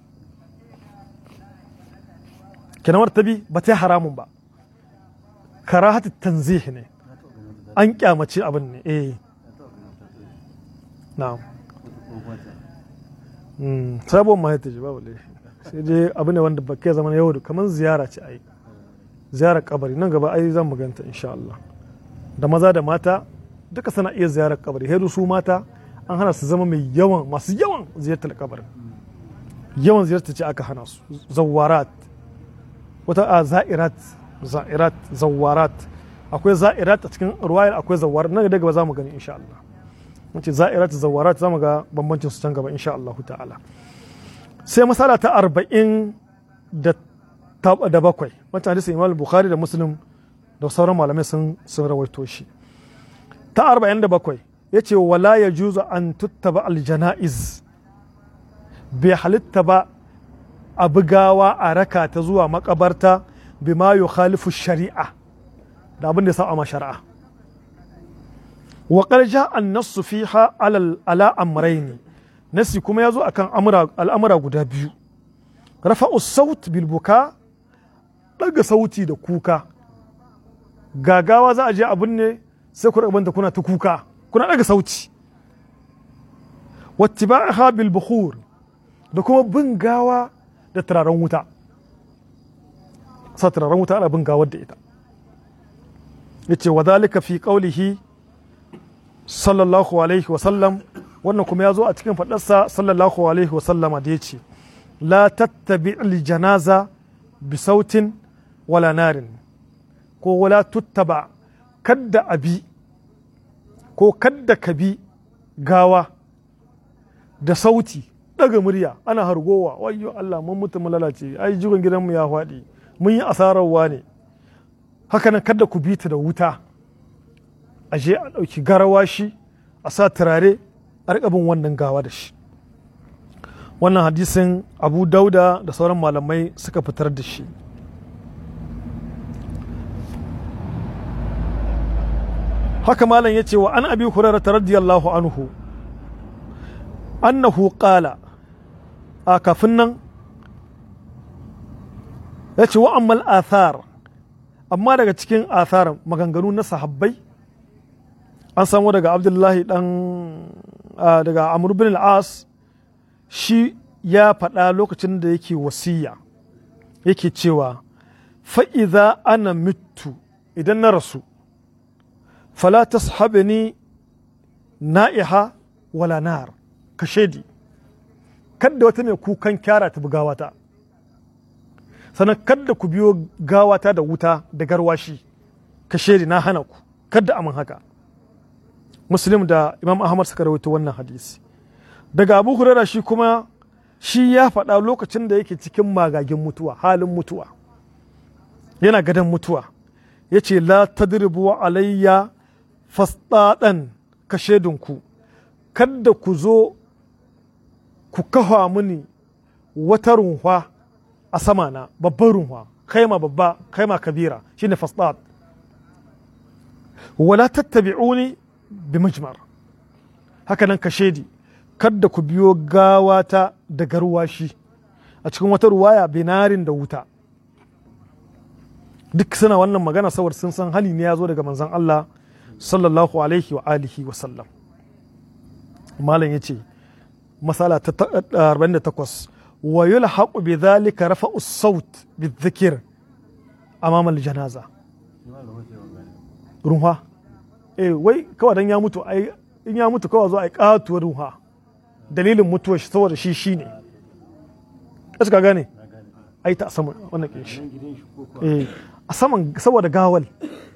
S1: kinamar ta bi ba ta haramun ba karahatu tanzih ne an kyamace abin ne eh na'am sabon ma ta ji babu laifi sai dai abu ne wanda ba kai zama yau da kamar ziyara ce ai ziyarar kabari nan gaba ai zan maganta insha Allah da maza da mata duka suna iya ziyarar kabari hedu su mata an hana su zama mai yawan masu yawan ziyartar kabarin yawan ziyartar ce aka hana su zawarat wata a za'irat za'irat zawarat akwai za'irat a cikin ruwayar akwai zawarat nan da gaba za mu gani insha Allah wace za'irat zawarat za mu ga bambancin su can gaba insha Allah ta'ala sai masala ta arba'in da da bakwai wancan hadisi imam bukhari da muslim da sauran malamai sun sun rawaito shi ta arba'in da bakwai ya ce wala ya juzu an tuttaba aljana'iz bai halitta ba a bugawa a raka ta zuwa makabarta bima yukhalifu shari'a da abin da ya saba ma shari'a wa qarja an nasu fiha ala amrayni nasi kuma ya zo akan al'amura guda biyu rafa'u saut bil buka daga sauti da kuka gagawa za a je abin ne sai ku rabanta kuna ta kuka kuna daga sauti wattiba'aha bil bukhur da kuma bin gawa da turaren wuta sa turaren wuta ana bin gawar da ita yace wa zalika fi qawlihi sallallahu alaihi wa sallam wannan kuma ya zo a cikin faɗarsa sallallahu alaihi wa sallama da yace la tattabi janaza bi sautin wala narin ko wala tuttaba kadda abi ko kadda ka bi gawa da sauti daga murya ana hargowa wayyo Allah mun mutu mu lalace ai jigon gidanmu ya faɗi mun yi asararwa ne haka nan kadda ku bi ta da wuta a je a ɗauki garawashi a sa turare a riƙa bin wannan gawa da shi wannan hadisin abu dauda da sauran malamai suka fitar da shi haka malam ya ce wa an abi hurairah radiyallahu anhu annahu qala a kafin nan ya ce wa ammal athar amma daga cikin athar maganganu na sahabbai an samu daga abdullahi dan daga amr bin al-as shi ya faɗa lokacin da yake wasiya yake cewa fa'iza ana mitu idan na rasu fala tashabani na'iha wala nar ka shaidi kadda wata mai kukan kyara ta gawata sannan kadda ku biyo gawata da wuta da garwashi ka shaidi na hana ku kadda amin haka muslim da imam ahmad suka rawaito wannan hadisi daga abu hurara shi kuma shi ya faɗa lokacin da yake cikin magagin mutuwa halin mutuwa yana gadon mutuwa ya ce la tadribu alayya fasdaɗan ka shaidinku kadda ku zo ku kafa mini wata runwa a sama na babban runwa kaima babba kaima kabira shine fasdad wala tattabi'uni bi majmar haka nan ka shaidi kadda ku biyo gawata da garwashi a cikin wata ruwaya binarin da wuta duk suna wannan magana saboda sun san hali ne ya zo daga manzon Allah sallallahu alaihi wa alihi wa sallam malam ya ce masala ta 48 wa yulhaqu bi dhalika rafa'u as-saut bi-dhikr amama al-janaza runha eh wai kawai dan ya mutu ai in ya mutu kawai zo ai katuwar runha dalilin mutuwar shi saboda shi shine kasu ka gane ai ta saman wannan kin shi eh a saman saboda gawal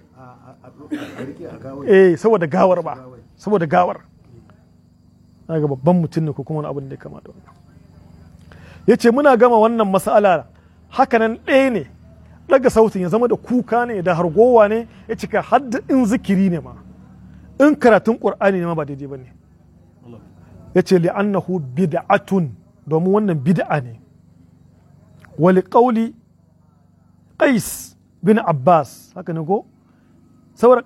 S1: eh saboda gawar ba saboda gawar ga babban mutum ne ko kuma wani abin da ya kama da wannan ya ce muna gama wannan mas'ala hakanan ɗaya ne daga sautin ya zama da kuka ne da hargowa ne ya cika hadda in zikiri ne ma in karatun ƙur'ani ne ma ba daidai ba ne ya ce li'annahu bid'atun domin wannan bid'a ne wali ƙauli qais bin abbas haka ne ko saboda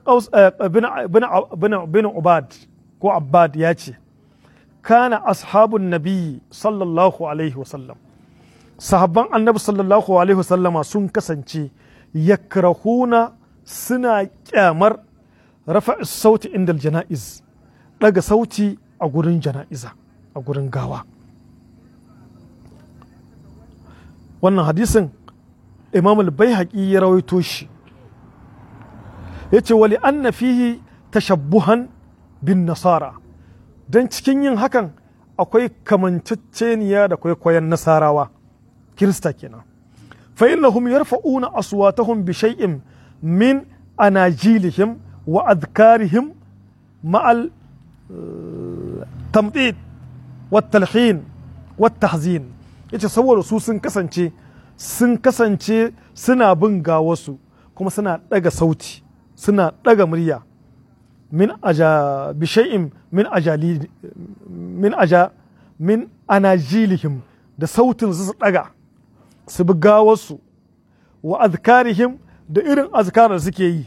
S1: bin ubad ko abbad ya ce kana ashabun nabi sallallahu alaihi wasallam sahabban annabi sallallahu alaihi wasallama sun kasance yakrahuna suna kyamar rafa sauti inda jana'iz daga sauti a gurin jana'iza a gurin gawa wannan hadisin imam al-baihaqi ya rawaito shi yace wali anna fihi tashabbuhan bin nasara don cikin yin hakan akwai kamanceceniya da kwaikwayon nasarawa kirista kenan fa innahum yarfa'una aswatahum bi shay'in min anajilihim wa adkarihim ma'al tamdid wa talhin wa tahzin yace saboda su sun kasance sun kasance suna bin gawasu kuma suna daga sauti suna daga murya min aja bishai'in min ajali min aja min anajilihim da sautin su daga su bi gawarsu wa azkarihim da irin azkarar suke yi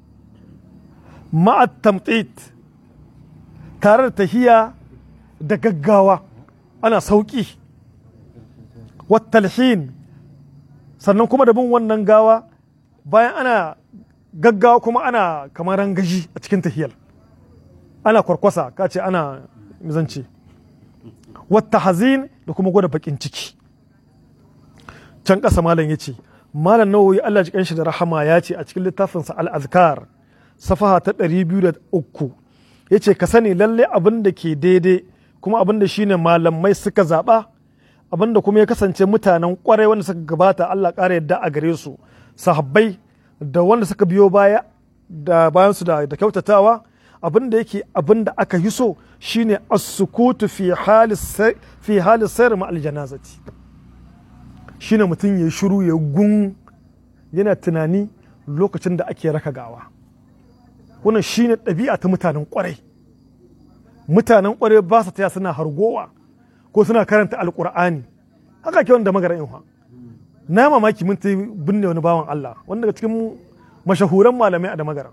S1: ma'at tamtit tare da tahiya da gaggawa ana sauki wattalhin sannan kuma da bin wannan gawa bayan ana gaggawa kuma ana kamar rangaji a cikin tahiyar ana kwarkwasa ka ce ana mizance wata hazin da kuma gwada bakin ciki can ƙasa malam ya ce malam nawawi Allah ji shi da rahama ya ce a cikin littafinsa al-azkar safaha ta 203 ya ce ka sani lalle abin da ke daidai kuma abin da shine malamai suka zaɓa abin da kuma ya kasance mutanen kwarai wanda suka gabata Allah ƙara yadda a gare su sahabbai da wanda suka biyo baya da bayansu da, da kyautatawa abin da yake abin da aka yi so shine as-sukutu fi hali fi hali sayar ma aljanazati shine mutum ya shiru ya gun yana tunani lokacin da ake raka gawa wannan shine ɗabi'a ta mutanen kwarai mutanen kwarai ba su taya suna hargowa ko suna karanta alkur'ani haka ke wanda magara in na mamaki mun ta binne wani bawan Allah wanda daga cikin mashahuran malamai a da magara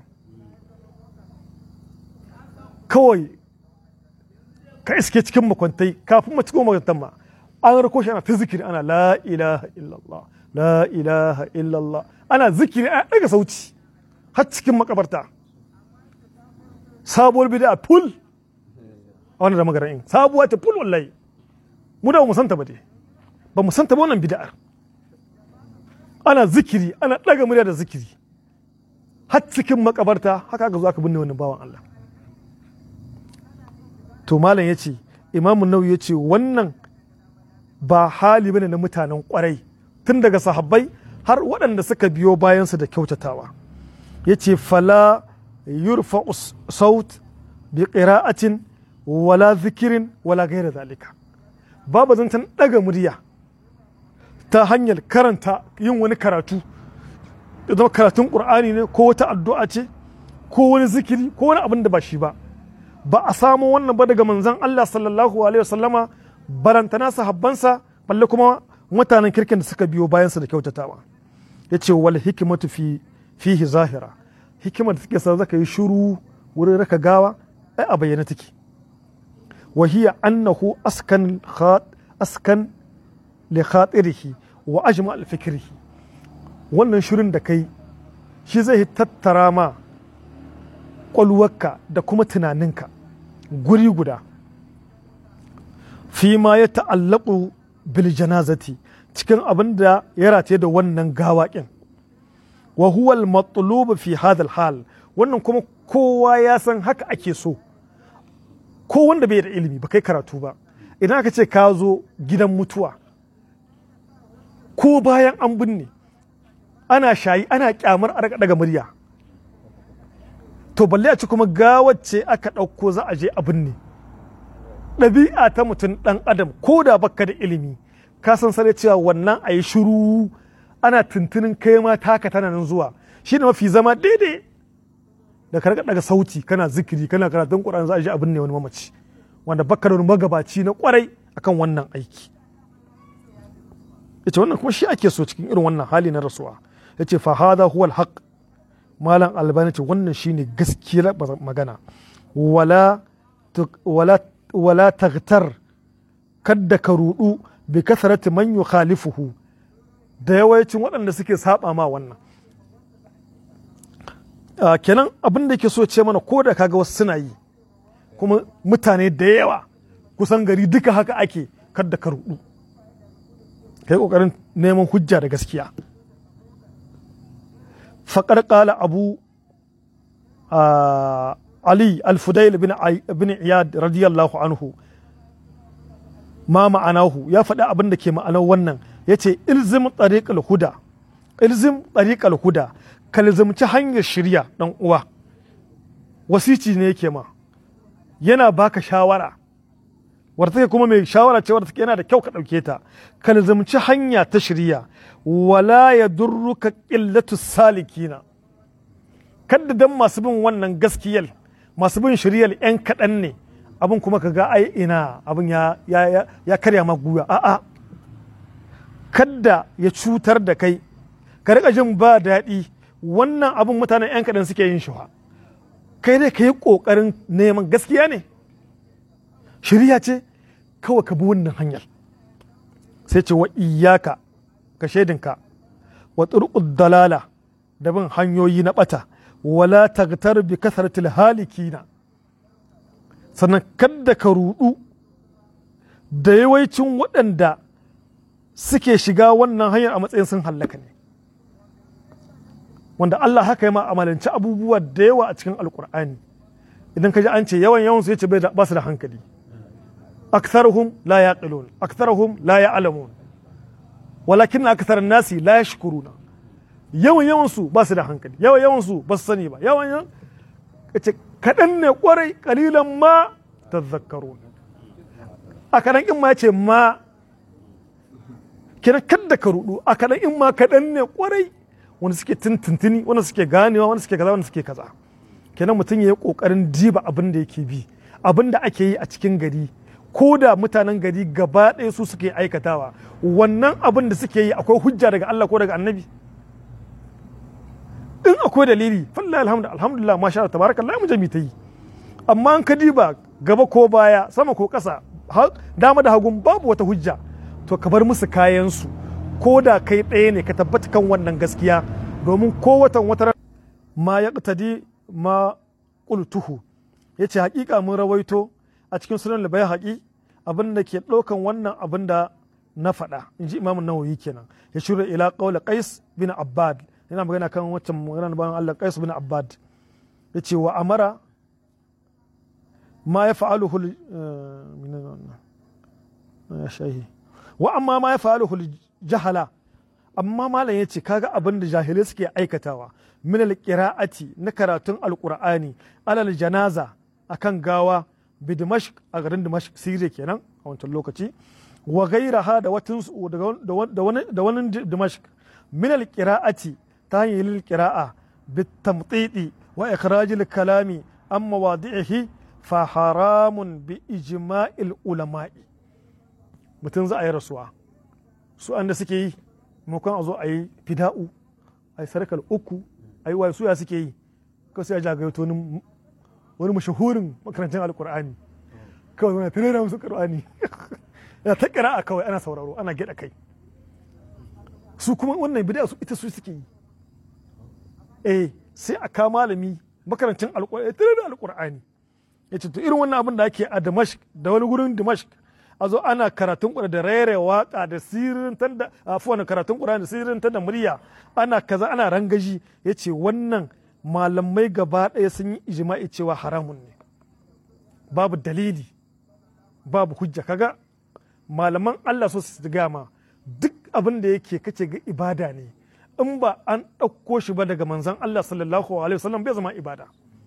S1: kawai ka iske cikin makwantai kafin mu cikin makwantan ma an rako shi ana ta zikiri ana la ilaha illallah la ilaha illallah ana zikiri a daga sauci har cikin makabarta sabuwar bid'a ful a wannan da magara in sabuwa ta ful wallahi mu da mu santa ba dai ba mu santa ba wannan bid'ar ana zikiri ana ɗaga murya da zikiri har cikin makabarta haka aka zo aka binne wannan bawan Allah to malam ya ce imamun nau ya ce wannan ba hali bane na mutanen kwarai tun daga sahabbai har waɗanda suka biyo bayansu da kyautatawa ya ce fala yurfa saut bi qira'atin wala zikirin wala gaira zalika babu zancen ɗaga murya ta hanyar karanta yin wani karatu da zama karatun ƙur'ani ne ko wata addu'a ce ko wani zikiri ko wani abin da ba shi ba ba a samu wannan ba daga manzon Allah sallallahu alaihi wasallama barantana sahabbansa balle kuma mutanen kirkin da suka biyo bayansa da kyautatawa ya ce wal hikimatu fi fihi zahira hikimar da take sa zaka yi shiru wurin raka gawa ai a bayyana take wa hiya annahu askan askan li khatirihi wa ajma al fikrihi wannan shirin da kai shi zai tattara ma kwalwarka da kuma tunaninka guri guda fi ma ya ta'allaku bil janazati cikin abin da ya rataye da wannan gawaƙin wa huwa al matlub fi hadha hal wannan kuma kowa ya san haka ake so ko wanda bai da ilimi ba kai karatu ba idan aka ce ka zo gidan mutuwa ko bayan an binne ana shayi ana kyamar a daga murya to balle a ci kuma gawacce aka ɗauko za a je a binne ɗabi'a ta mutum ɗan adam ko da baka da ilimi ka san sare cewa wannan a yi shiru ana tuntunin kai ma taka tana nan zuwa shi ne mafi zama daidai da ka daga sauti kana zikiri kana karatun ƙuran za a je a binne wani mamaci wanda baka da wani magabaci na kwarai akan wannan aiki ita wannan kuma shi ake so cikin irin wannan hali na rasuwa ya ce fa hada huwa alhaq malam albani ce wannan shine gaskiyar magana wala wala wala taghtar kadda ka rudu bi kasarati man yukhalifuhu da yawancin waɗanda suke saba ma wannan kenan abin da ke so ce mana ko da kaga wasu suna yi kuma mutane da yawa kusan gari duka haka ake kadda ka rudu kai kokarin neman hujja da gaskiya faƙar ƙala abu ali al-fudail bin iyad radiyallahu anhu ma ma'anahu ya faɗi abin da ke ma'anar wannan ya ce ilzim tariqal huda ilzim tariqal huda kalzimci hanyar shirya ɗan uwa wasici ne yake ma yana baka shawara wadda take kuma mai shawara ce wadda take yana da kyau ka ɗauke ta ka lazumci hanya ta shirya wala ya durruka ƙillatu salikina kadda dan masu bin wannan gaskiyar masu bin shiryar yan kaɗan ne abin kuma ka ga ai ina abin ya, ya, ya, karya ma guya a'a kadda ya cutar da kai ka riƙa jin ba daɗi wannan abin mutanen yan kaɗan suke yin shi kai dai ka yi ƙoƙarin neman gaskiya ne shirya ce kawai ka bi wannan hanyar sai ce wa iyaka ka shaidinka wa turqud dalala da bin hanyoyi na bata wala tagtar bi kasratil halikina sannan kadda ka rudu da yawancin waɗanda suke shiga wannan hanyar a matsayin sun hallaka ne wanda Allah haka ya ma amalanci abubuwa da yawa a cikin alkur'ani idan ka ji an ce yawan yawan su yace ba su da hankali أكثرهم لا يعقلون أكثرهم لا يعلمون ولكن أكثر الناس لا يشكرون yawan yawan su ba su da hankali yawan yawan su ba su sani ba yawan yawan kace kaɗan ne kwarai kalilan ma tazakkarun a kaɗan in ma ce ma kina kadda ka rudu a kaɗan in ma kaɗan ne kwarai wanda suke tuntuntuni wanda suke ganewa wanda suke kaza wanda suke kaza kenan mutum ya yi ƙoƙarin diba abin da yake bi abin da ake yi a cikin gari ko da mutanen gari gaba ɗaya su suke aikatawa wannan abin da suke yi akwai hujja daga Allah ko daga annabi in akwai dalili fallahi alhamdu alhamdulillah masha Allah tabarakallah mu jami ta yi amma an ka diba gaba ko baya sama ko ƙasa dama da hagun babu wata hujja to ka bar musu kayan su ko da kai ɗaya ne ka tabbata kan wannan gaskiya domin ko watan wata ma ya ma qultuhu yace hakika mun rawaito a cikin sunan labai haƙi abin da ke ɗaukan wannan abin da na faɗa in ji imamun nawawi kenan ya shirya ila ƙaula qais bin abbad yana magana kan waccan magana bayan Allah qais bin abbad ya ce wa amara ma ya fa'aluhu wa amma ma ya fa'aluhu jahala amma malam ya ce kaga abin da jahilai suke aikatawa min alqira'ati na karatun alqur'ani alal janaza akan gawa bi dimashq a garin dimashq siriya kenan a wancan lokaci wa gairaha da watan da wani da wani dimashq min alqira'ati ta hanyar lil qira'a bi tamtiti wa ikhraj al kalami an mawadi'ihi fa haramun bi ijma'il ulama'i mutum za a yi rasuwa su an da suke yi maimakon a zo a yi fida'u a yi sarkar uku a yi waye suya suke yi kawai sai a jagayoto wani wani mashahurin makarancin alkur'ani kawai wani firera musu qur'ani yana ta a kawai ana sauraro ana gyaɗa kai su kuma wannan bid'a su ita su suke yi eh sai a ka malami makarancin alkur'ani tare da alkur'ani ya ce to irin wannan abin da ake a damashq da wani gurin damashq a zo ana karatun ƙura da raira waka da sirrin da afuwan karatun ƙura da sirrin da murya ana kaza ana rangaji ya ce wannan malamai gaba ɗaya sun yi ijima'i cewa haramun ne babu dalili babu hujja kaga malaman Allah so su gama duk abin da yake kace ga ibada ne in ba an ɗauko shi ba daga manzon Allah sallallahu alaihi wasallam bai zama ibada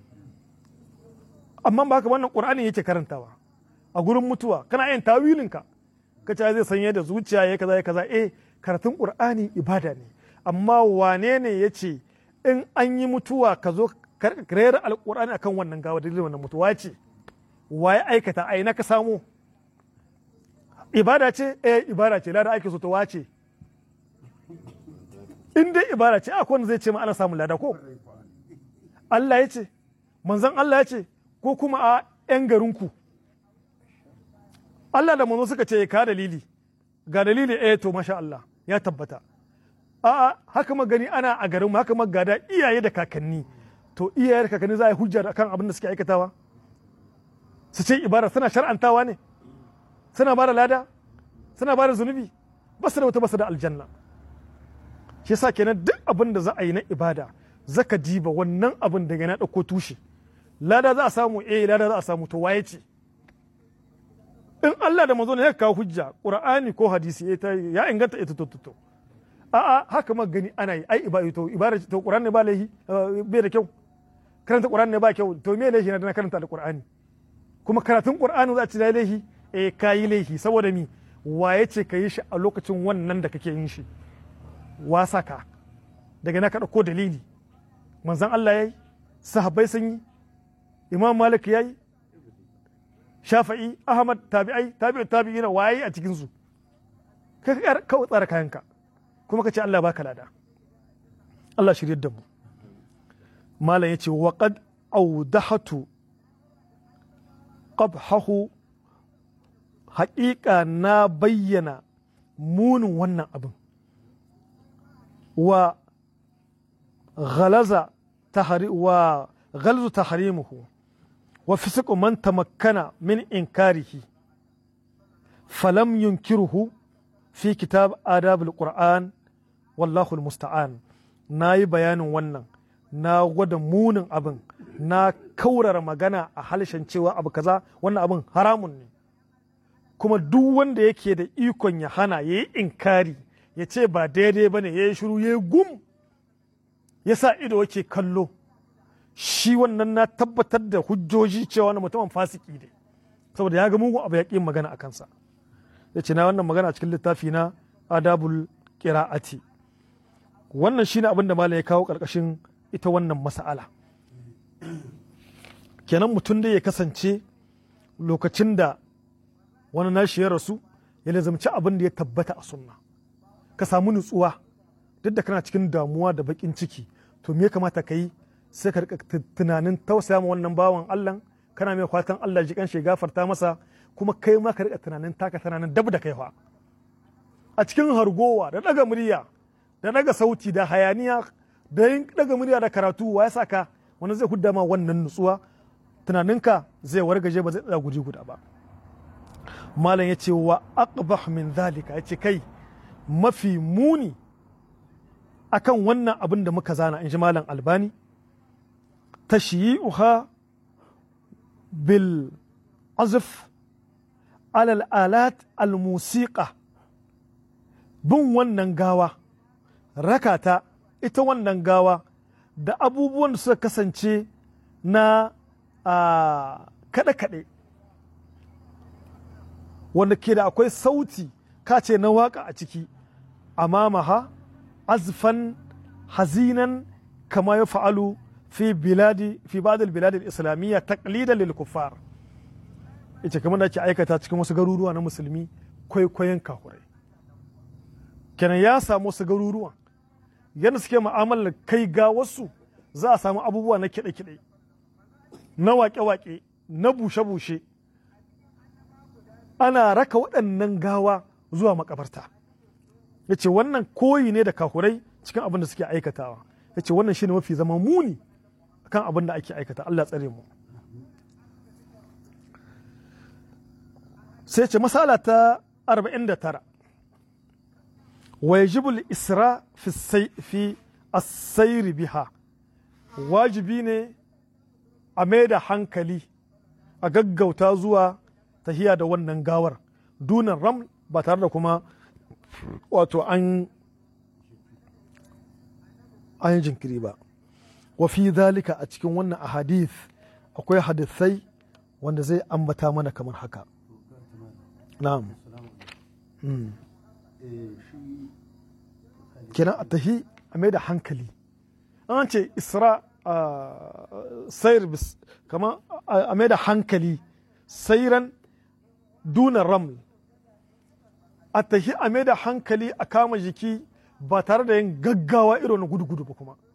S1: amma ba haka wannan qur'ani yake karantawa a gurin mutuwa kana yin tawilin ka kace zai sanye da zuciya ya kaza ya kaza eh karatun qur'ani ibada ne amma wane ne yace in an yi mutuwa ka zo rera alqur'ani akan wannan gawa dalilin wannan mutuwa ce waye aikata ai na ka samu ibada ce eh ibada ce lada ake so ta wace in dai ibada ce akwai wanda zai ce ma ana samun lada ko Allah ya ce manzon Allah ya ce ko kuma a 'yan garinku Allah da manzo suka ce ka dalili ga dalili eh to masha Allah ya tabbata a'a haka magani ana a garin mu haka magada iyaye da kakanni to iyaye da kakanni za a yi hujja akan abin da suke aikatawa su ce ibada suna shar'antawa ne suna ba da lada suna ba da zunubi ba su da wata ba su da aljanna shi yasa kenan duk abin da za a yi na ibada zaka diba wannan abin daga na ɗauko tushe lada za a samu eh lada za a samu to waye ce in Allah da manzo ne ya kawo hujja qur'ani ko hadisi ya inganta ita to to a'a haka ma gani ana yi ai ibada to ibada to qur'ani ba laihi bai da kyau karanta qur'ani ne ba kyau to me laihi na da karanta alqur'ani kuma karatun qur'ani za a ci da laihi eh kayi laihi saboda mi waye ce ka yi shi a lokacin wannan da kake yin shi wasa ka daga na ka ɗauko dalili manzan Allah ya yi sahabbai sun yi imam malik ya yi shafa'i ahmad tabi'ai tabi'u tabi'ina waye a cikin su ka kawai tsara kayanka kuma ka ce Allah baka lada Allah shirye da mu malam yace wa qad awdahatu qabhahu haƙiƙa na bayyana munin wannan abin wa غلظ تحري وغلظ تحريمه وفسق من تمكن من إنكاره فلم ينكره في كتاب آداب القرآن والله المستعان ناي بيان wannan na gwada munin abin na kaurara magana a halishan cewa abu kaza wannan abin haramun ne kuma duk wanda yake da ikon ya hana ya yi inkari ya ce ba daidai ba ne ya yi shiru ya yi gum ya sa ido yake kallo shi wannan na tabbatar da hujjoji cewa wani mutumin fasiki ne saboda ya ga mugun abu ya ƙi magana a kansa ya ce na wannan magana a cikin littafi na adabul qira'ati wannan shine abin da malam ya kawo ƙarƙashin ita wannan mas'ala kenan mutum da ya kasance lokacin da wani nashi ya rasu ya lazamci abin da ya tabbata a sunna ka samu nutsuwa duk da kana cikin damuwa da bakin ciki to me ya kamata ka yi sai ka rika tunanin tausaya ma wannan bawan Allah kana mai fatan Allah ji kanshi gafarta masa kuma kai ma ka rika tunanin taka tunanin dab da kai fa a cikin hargowa da daga murya da daga sauti da hayaniya da yin daga murya da karatu wa ya saka wani zai hudda ma wannan nutsuwa tunaninka zai wargaje ba zai tsaya guji guda ba malam ya ce wa aqbah min zalika ya ce kai mafi muni akan wannan abin da muka zana in ji malam albani tashyi'uha bil azf alal alat al musiqa bin wannan gawa rakata ita wannan gawa da abubuwan da suka kasance na kaɗe-kaɗe wanda ke da akwai sauti kace na waka a ciki amamaha azfan hazinan kama ya fa'alu fi biladi fi ba'dal bilad al-islamiyya taqlidan lil kuffar ita kamar da ake aikata cikin wasu garuruwa na musulmi kwaikwayon kahurai kenan ya samu wasu garuruwa yadda suke mu'amalar kai ga wasu za a samu abubuwa na kiɗe-kiɗe na waƙe-waƙe na bushe-bushe ana raka waɗannan gawa zuwa makabarta ya ce wannan koyi ne da kahurai cikin abin da suke aikatawa ya ce wannan shine mafi zama muni kan abin da ake aikata Allah tsare mu sai ce masala ta 49 wa yajibu isra fi as-sayr biha wajibi ne a mai da hankali a gaggauta zuwa tahiya da wannan gawar dunan ram ba tare da kuma wato an an jinkiri ba wa fi zalika a cikin wannan ahadith akwai hadisai wanda zai ambata mana kamar haka na'am kenan a tahi a mai da hankali an ce isra sayar kama a mai da hankali sairan duna raml a tahi a mai da hankali a kama jiki ba tare da yin gaggawa irin na gudu-gudu ba kuma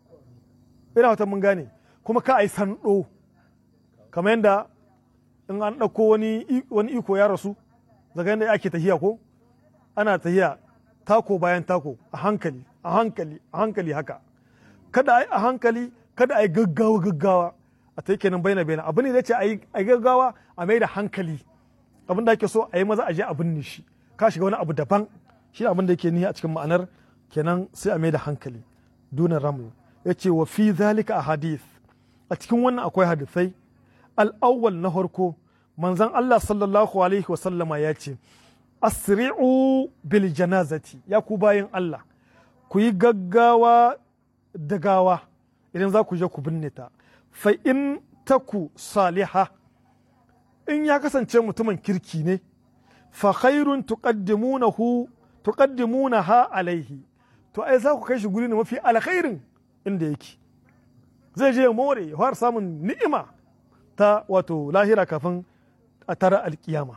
S1: ina wata mun gane kuma ka a yi sando kamar yadda in an ɗauko wani iko ya rasu daga yadda ake tahiya ko ana tahiya tako bayan tako a hankali a hankali a hankali haka kada a yi a hankali kada a yi gaggawa gaggawa a ta kenan baina baina abu ne da ce a yi gaggawa a mai da hankali abin da ake so a yi maza a je a binne shi ka shiga wani abu daban shi abin da yake nihi a cikin ma'anar kenan sai a mai da hankali dunan ramu ya ce wa fi zalika a hadith a cikin wannan akwai hadisai al'awwal na farko manzon Allah sallallahu alaihi wasallama ya ce asri'u bil janazati ya ku bayan Allah ku yi gaggawa da gawa idan za ku je ku binne ta fa in taku saliha in ya kasance mutumin kirki ne fa khairun tuqaddimunahu tuqaddimunaha alaihi to ai za ku kai shi guri ne mafi alkhairin inda yake zai je more ya fara samun ni'ima ta wato lahira kafin a tara alkiyama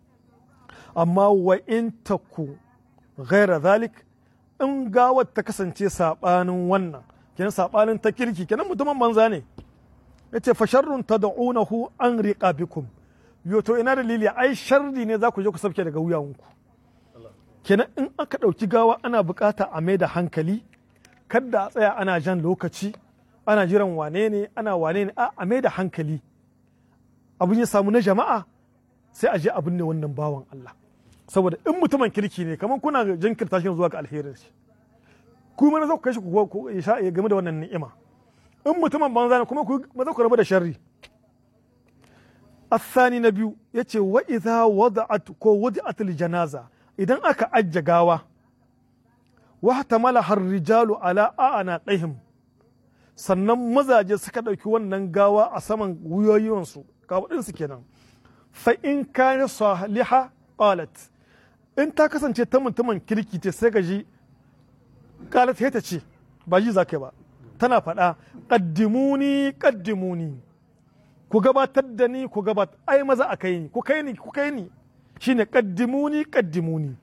S1: amma wa in taku ghaira zalik in gawar ta kasance sabanin wannan kenan sabanin ta kirki kenan mutumin banza ne yace fa sharrun tad'unahu an riqabikum yo to ina dalili ai sharri ne za ku je ku sauke daga wuyanku kenan in aka ɗauki gawa ana bukata a mai da hankali kadda a tsaya ana jan lokaci ana jiran wane ne ana wane ne a mai da hankali abin ya samu na jama'a sai a je abin ne wannan bawan Allah saboda in mutumin kirki ne kamar kuna jinkirta shi zuwa ga alherin shi kuma na za ku kai shi ku ya game da wannan ni'ima in mutumin banza ne kuma ku maza ku rabu da sharri الثاني نبيو يتي وإذا وضعت كو وضعت الجنازة إذا أكا أجا غاوة واحتملها الرجال على أعناقهم sannan mazaje suka ɗauki wannan gawa a saman wuyoyinsu kawaɗinsu kenan fa in kana saliha qalat in ta kasance ta mutumin kirki ce sai gaji qalat ta ce ba ji zakai ba tana faɗa qaddimuni qaddimuni ku gabatar da ni ku gabatar ai maza a kai ni ku kai ni ku kai ni shine qaddimuni qaddimuni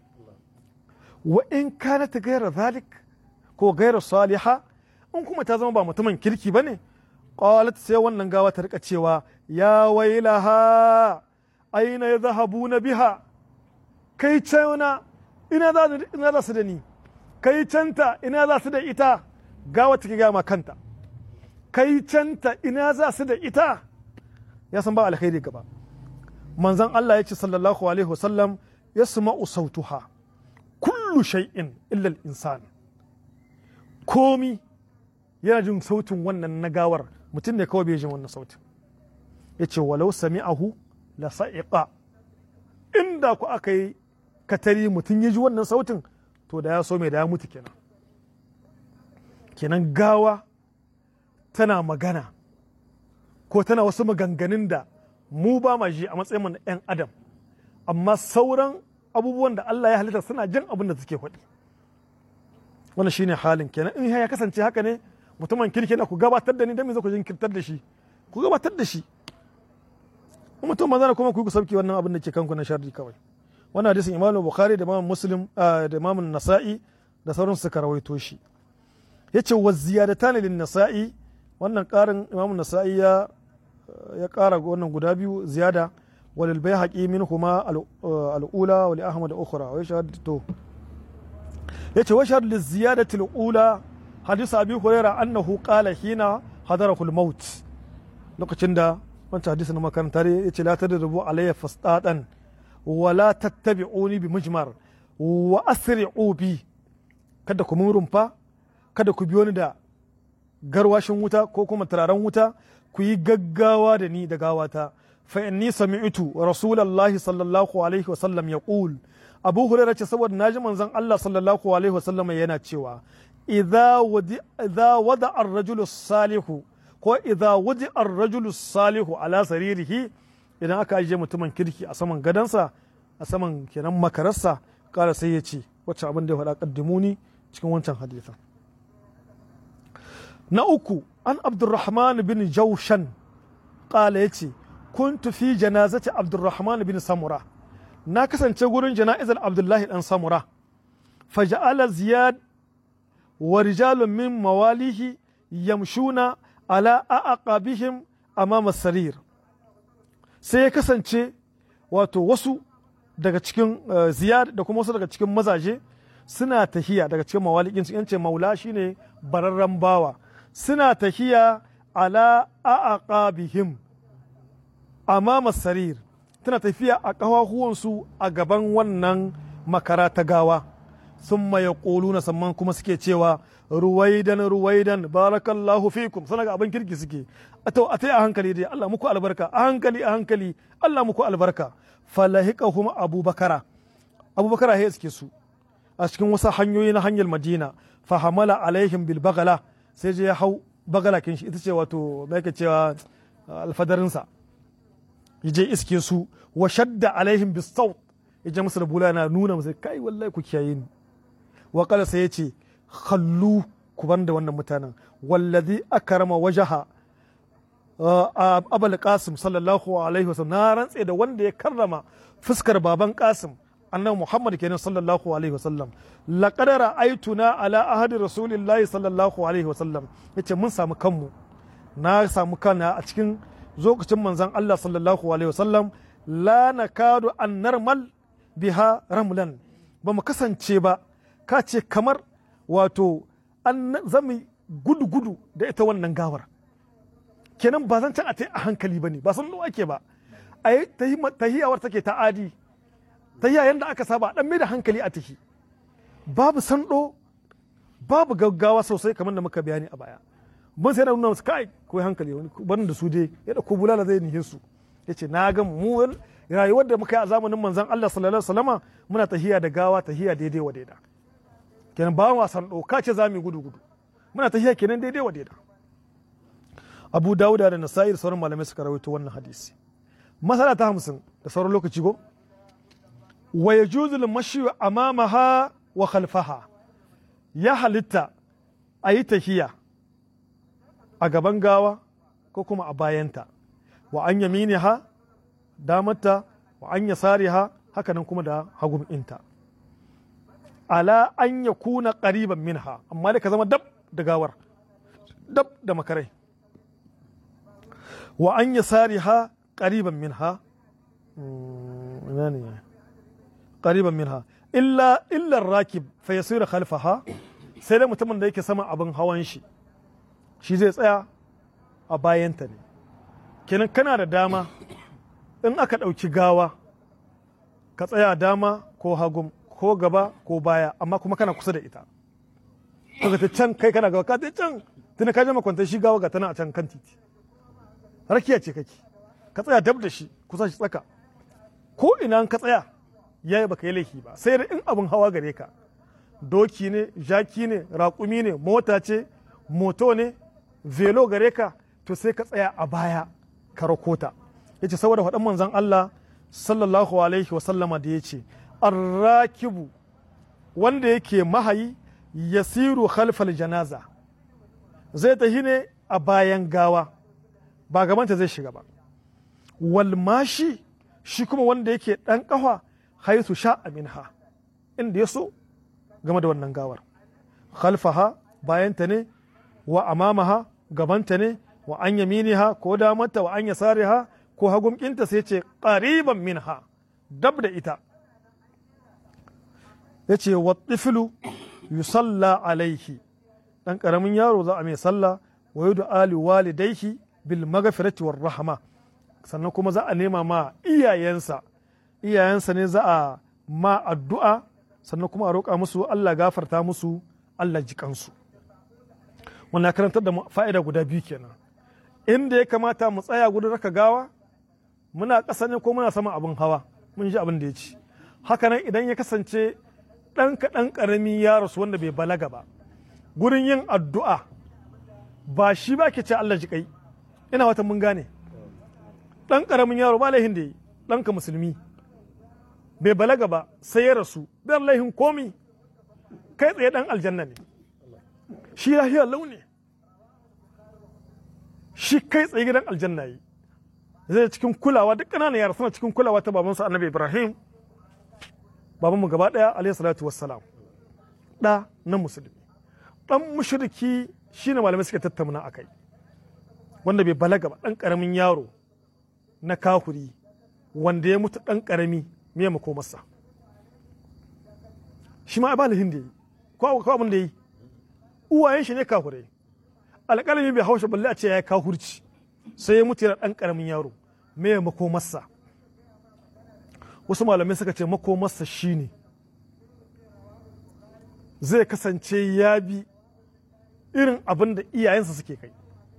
S1: wa in kanat ghayra zalik ko ghayra saliha in kuma ta zama ba mutumin kirki bane qalat sai wannan gawa ta rika cewa ya wailaha aina yadhhabuna biha kai cana ina za ina za su da ni kai canta ina za su da ita gawa take ga ma kanta kai canta ina za su da ita ya san ba alkhairi gaba manzon Allah ya ce sallallahu alaihi wasallam ya sama'u sautuha kullu shay'in illa al-insan komi yana jin sautin wannan na gawar mutum ne kawai bai jin wannan sautin ya ce walau sami'ahu la sa'iqa inda ku aka yi katari mutum ya ji wannan sautin to da ya so mai da ya mutu kenan kenan gawa tana magana ko tana wasu maganganun da mu ba ma ji a matsayin na 'yan adam amma sauran abubuwan da Allah ya halitta suna jin abin da suke faɗi wannan shine halin kenan in ya kasance haka ne mutumin kirki na ku gabatar da ni dan me za ku jinkirtar da shi ku gabatar da shi mutum maza kuma ku yi sauki wannan abin da ke kanku na sharri kawai wannan hadisin Imam Bukhari da Imam Muslim da Imam Nasa'i da sauran suka rawaito shi yace wa ziyadatan lin Nasa'i wannan karin Imam Nasa'i ya ya ƙara wannan guda biyu ziyada walil bai haƙi min kuma al'ula wali ahmad ukhra wa yashhad to yace wa shahad liz ziyadati al'ula hadith abi hurairah annahu qala hina hadarahu al-maut lokacin da wancan hadisin makaranta ne yace la tadrubu alayya fastatan wala tattabi'uni bi mujmar wa asri'u bi kada ku mun rumfa kada ku biyo ni da garwashin wuta ko kuma turaren wuta ku yi gaggawa da ni da gawata fa inni sami'tu rasulullahi sallallahu alaihi wa sallam yaqul abu hurairah ce saboda naji manzon Allah sallallahu alaihi wa sallam yana cewa idza wadi idza wada ar-rajulu salihu ko idza wadi ar-rajulu salihu ala saririhi idan aka ajiye mutumin kirki a saman gadansa a saman kenan makararsa kara sai ya ce wacce abin da ya faɗa kaddimuni cikin wancan hadisan na uku an abdurrahman bin jaushan kala ya ce kuntu fi janazati abdurrahman bin samura na kasance gurin jana'izar abdullahi dan samura faja'ala ziyad wa rijalun min mawalihi yamshuna ala aqabihim amama sarir sai ya kasance wato wasu daga cikin ziyad da kuma wasu daga cikin mazaje suna tahiya daga cikin mawalikin su yance maula shine bararren bawa suna tahiya ala aqabihim amama sarir tana tafiya a ƙafafuwansu a gaban wannan makara ta gawa sun maye na samman kuma suke cewa ruwaidan ruwaidan barakallahu fikum sana ga abin kirki suke a ta a hankali dai Allah muku albarka a hankali a hankali Allah muku albarka falahikahum abubakara abubakara ya suke su a cikin wasu hanyoyi na hanyar madina fahamala alaihim bil bagala sai je ya hau bagala kin shi ita ce wato mai cewa alfadarinsa yaje iske su wa shadda alaihim bis saut yaje musu da bula yana nuna musu kai wallahi ku kiyaye ni wa qala sai yace khallu ku banda wannan mutanen wallazi akrama wajaha abul qasim sallallahu alaihi wasallam na rantse da wanda ya karrama fuskar baban qasim annabi muhammad kenan sallallahu alaihi wasallam laqad ra'aytuna ala ahadi rasulillahi sallallahu alaihi wasallam yace mun samu kanmu na samu kana a cikin lokacin manzon Allah sallallahu alaihi wasallam la nakadu an narmal biha ramlan ba mu kasance ba ka ce kamar wato an zami gudu gudu da ita wannan gawar kenan ba zan can a ta a hankali ba ne ba san ake ba a yi tahiyawar take ta adi tahiya yadda aka saba dan mai da hankali a tahi babu sando babu gaggawa sosai kamar da muka bayani a baya mun sai na nuna musu kai ko hankali wani barin da su dai ya da ko bulala zai nihin su yace na ga mu rayuwar da muka yi a zamanin manzon Allah sallallahu alaihi wasallama muna tahiya da gawa tahiya daidai wa daida kenan ba wa sando ka ce za mu gudu gudu muna tahiya kenan daidai wa daida abu dawuda da nasa'ir sauran malamai suka rawaito wannan hadisi masala ta hamsin da sauran lokaci go wa yajuzu al-mashi amamaha wa khalfaha ya halitta a yi tahiya a gaban gawa ko kuma a bayanta wa an yaminiha damarta wa an yasariha haka nan kuma da hagun inta ala an ya kuna ƙariban minha amma da ka zama dab da gawar dab da makarai wa an yasariha ƙariban minha ƙariban minha illa illar rakib fa yasira khalfaha sai da mutumin da yake sama abin hawan shi shi zai tsaya a bayanta ne kenan kana da dama in aka ɗauki gawa ka tsaya dama ko hagun ko gaba ko baya amma kuma kana kusa da ita kaga ta can kai kana gaba ka ta can tuna ka je makwantar shi gawa ga tana a can kan titi rakiya ce kake ka tsaya dab da shi kusa shi tsaka ko ina ka tsaya ya baka yi laifi ba sai da in abin hawa gare ka doki ne jaki ne raƙumi ne mota ce moto ne velo gare ka to sai ka tsaya a baya ka rakota ya ce saboda faɗin manzon Allah sallallahu alaihi wasallama da ya ce arrakibu wanda yake mahayi yasiru khalfal janaza zai tafi ne a bayan gawa ba gabanta zai shiga ba walmashi shi kuma wanda yake ɗan ƙafa haisu sha minha inda ya so game da wannan gawar khalfaha bayanta ne wa amamaha gabanta ne wa an yaminiha ko damanta wa an yasariha ko hagumkinta sai ce ƙariban minha dab da ita ya ce wa tiflu yusalla alaihi ɗan ƙaramin yaro za a mai sallah wa yudu ali walidaihi bil magafirati war rahama sannan kuma za a nema ma iyayensa iyayensa ne za a ma addu'a sannan kuma a roƙa musu Allah gafarta musu Allah ji kansu wannan karantar da fa'ida guda biyu kenan inda ya kamata mu tsaya gudun raka gawa muna ƙasa ne ko muna sama abin hawa mun ji abin da ya ci haka nan idan ya kasance ɗan kaɗan ƙarami ya rasu wanda bai balaga ba gurin yin addu'a ba shi ba ke ce Allah ji kai ina wata mun gane ɗan ƙaramin yaro ba laihin da yi ɗanka musulmi bai balaga ba sai ya rasu bai laihin komi kai tsaye ɗan aljanna ne shi lahiyar launi shi kai tsaye gidan aljanna yi zai cikin kulawa duk ƙananan yara suna cikin kulawa ta babansa annabi ibrahim babanmu gaba ɗaya alayhi salatu wassalam ɗa na musulmi ɗan mushriki shine malamai suke tattauna a kai wanda bai balaga ba ɗan ƙaramin yaro na kahuri wanda ya mutu ɗan ƙarami me mako masa shi ma ba lahin da yi ko abin da yi uwayen shi ne kahurai alƙalami bai haushe balle a ce ya yi kahurci sai ya mutu yana ɗan ƙaramin yaro me mako masa wasu malamai suka ce mako masa shine zai kasance ya bi irin abin da iyayensa suke kai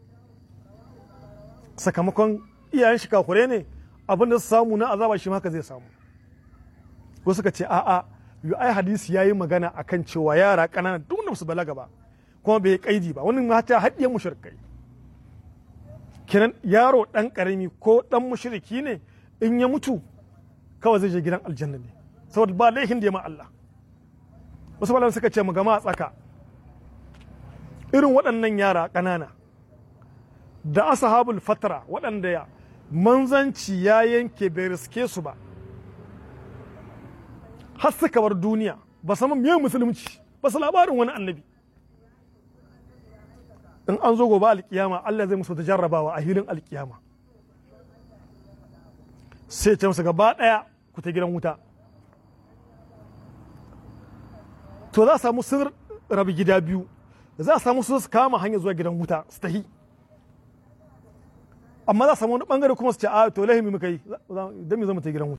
S1: sakamakon iyayen shi kakure ne abin da su samu na azaba shi haka zai samu wasu suka ce a'a yu ai hadisi ya yi magana akan cewa yara ƙanana duk da su balaga ba kuma bai kaidi ba wani mata haɗiye mushrikai kiran yaro ɗan ƙarami ko ɗan mushriki ne in ya mutu kawai zai je gidan aljanna ne saboda ba laifin da ya ma Allah wasu malamai suka ce mu gama a tsaka irin waɗannan yara ƙanana da ashabul fatara waɗanda ya manzanci ya yanke bai riske su ba har suka bar duniya ba saman miyan musulunci ba su labarin wani annabi in an zo gobe alkiyama Allah zai musu ta jarrabawa a hilin alkiyama sai ce musu gaba ɗaya ku ta gidan wuta to za a samu sun rabi gida biyu za a samu su kama hanyar zuwa gidan wuta su tahi amma za a samu wani bangare kuma su ce a to lahimi muka yi don mu zama ta gidan wuta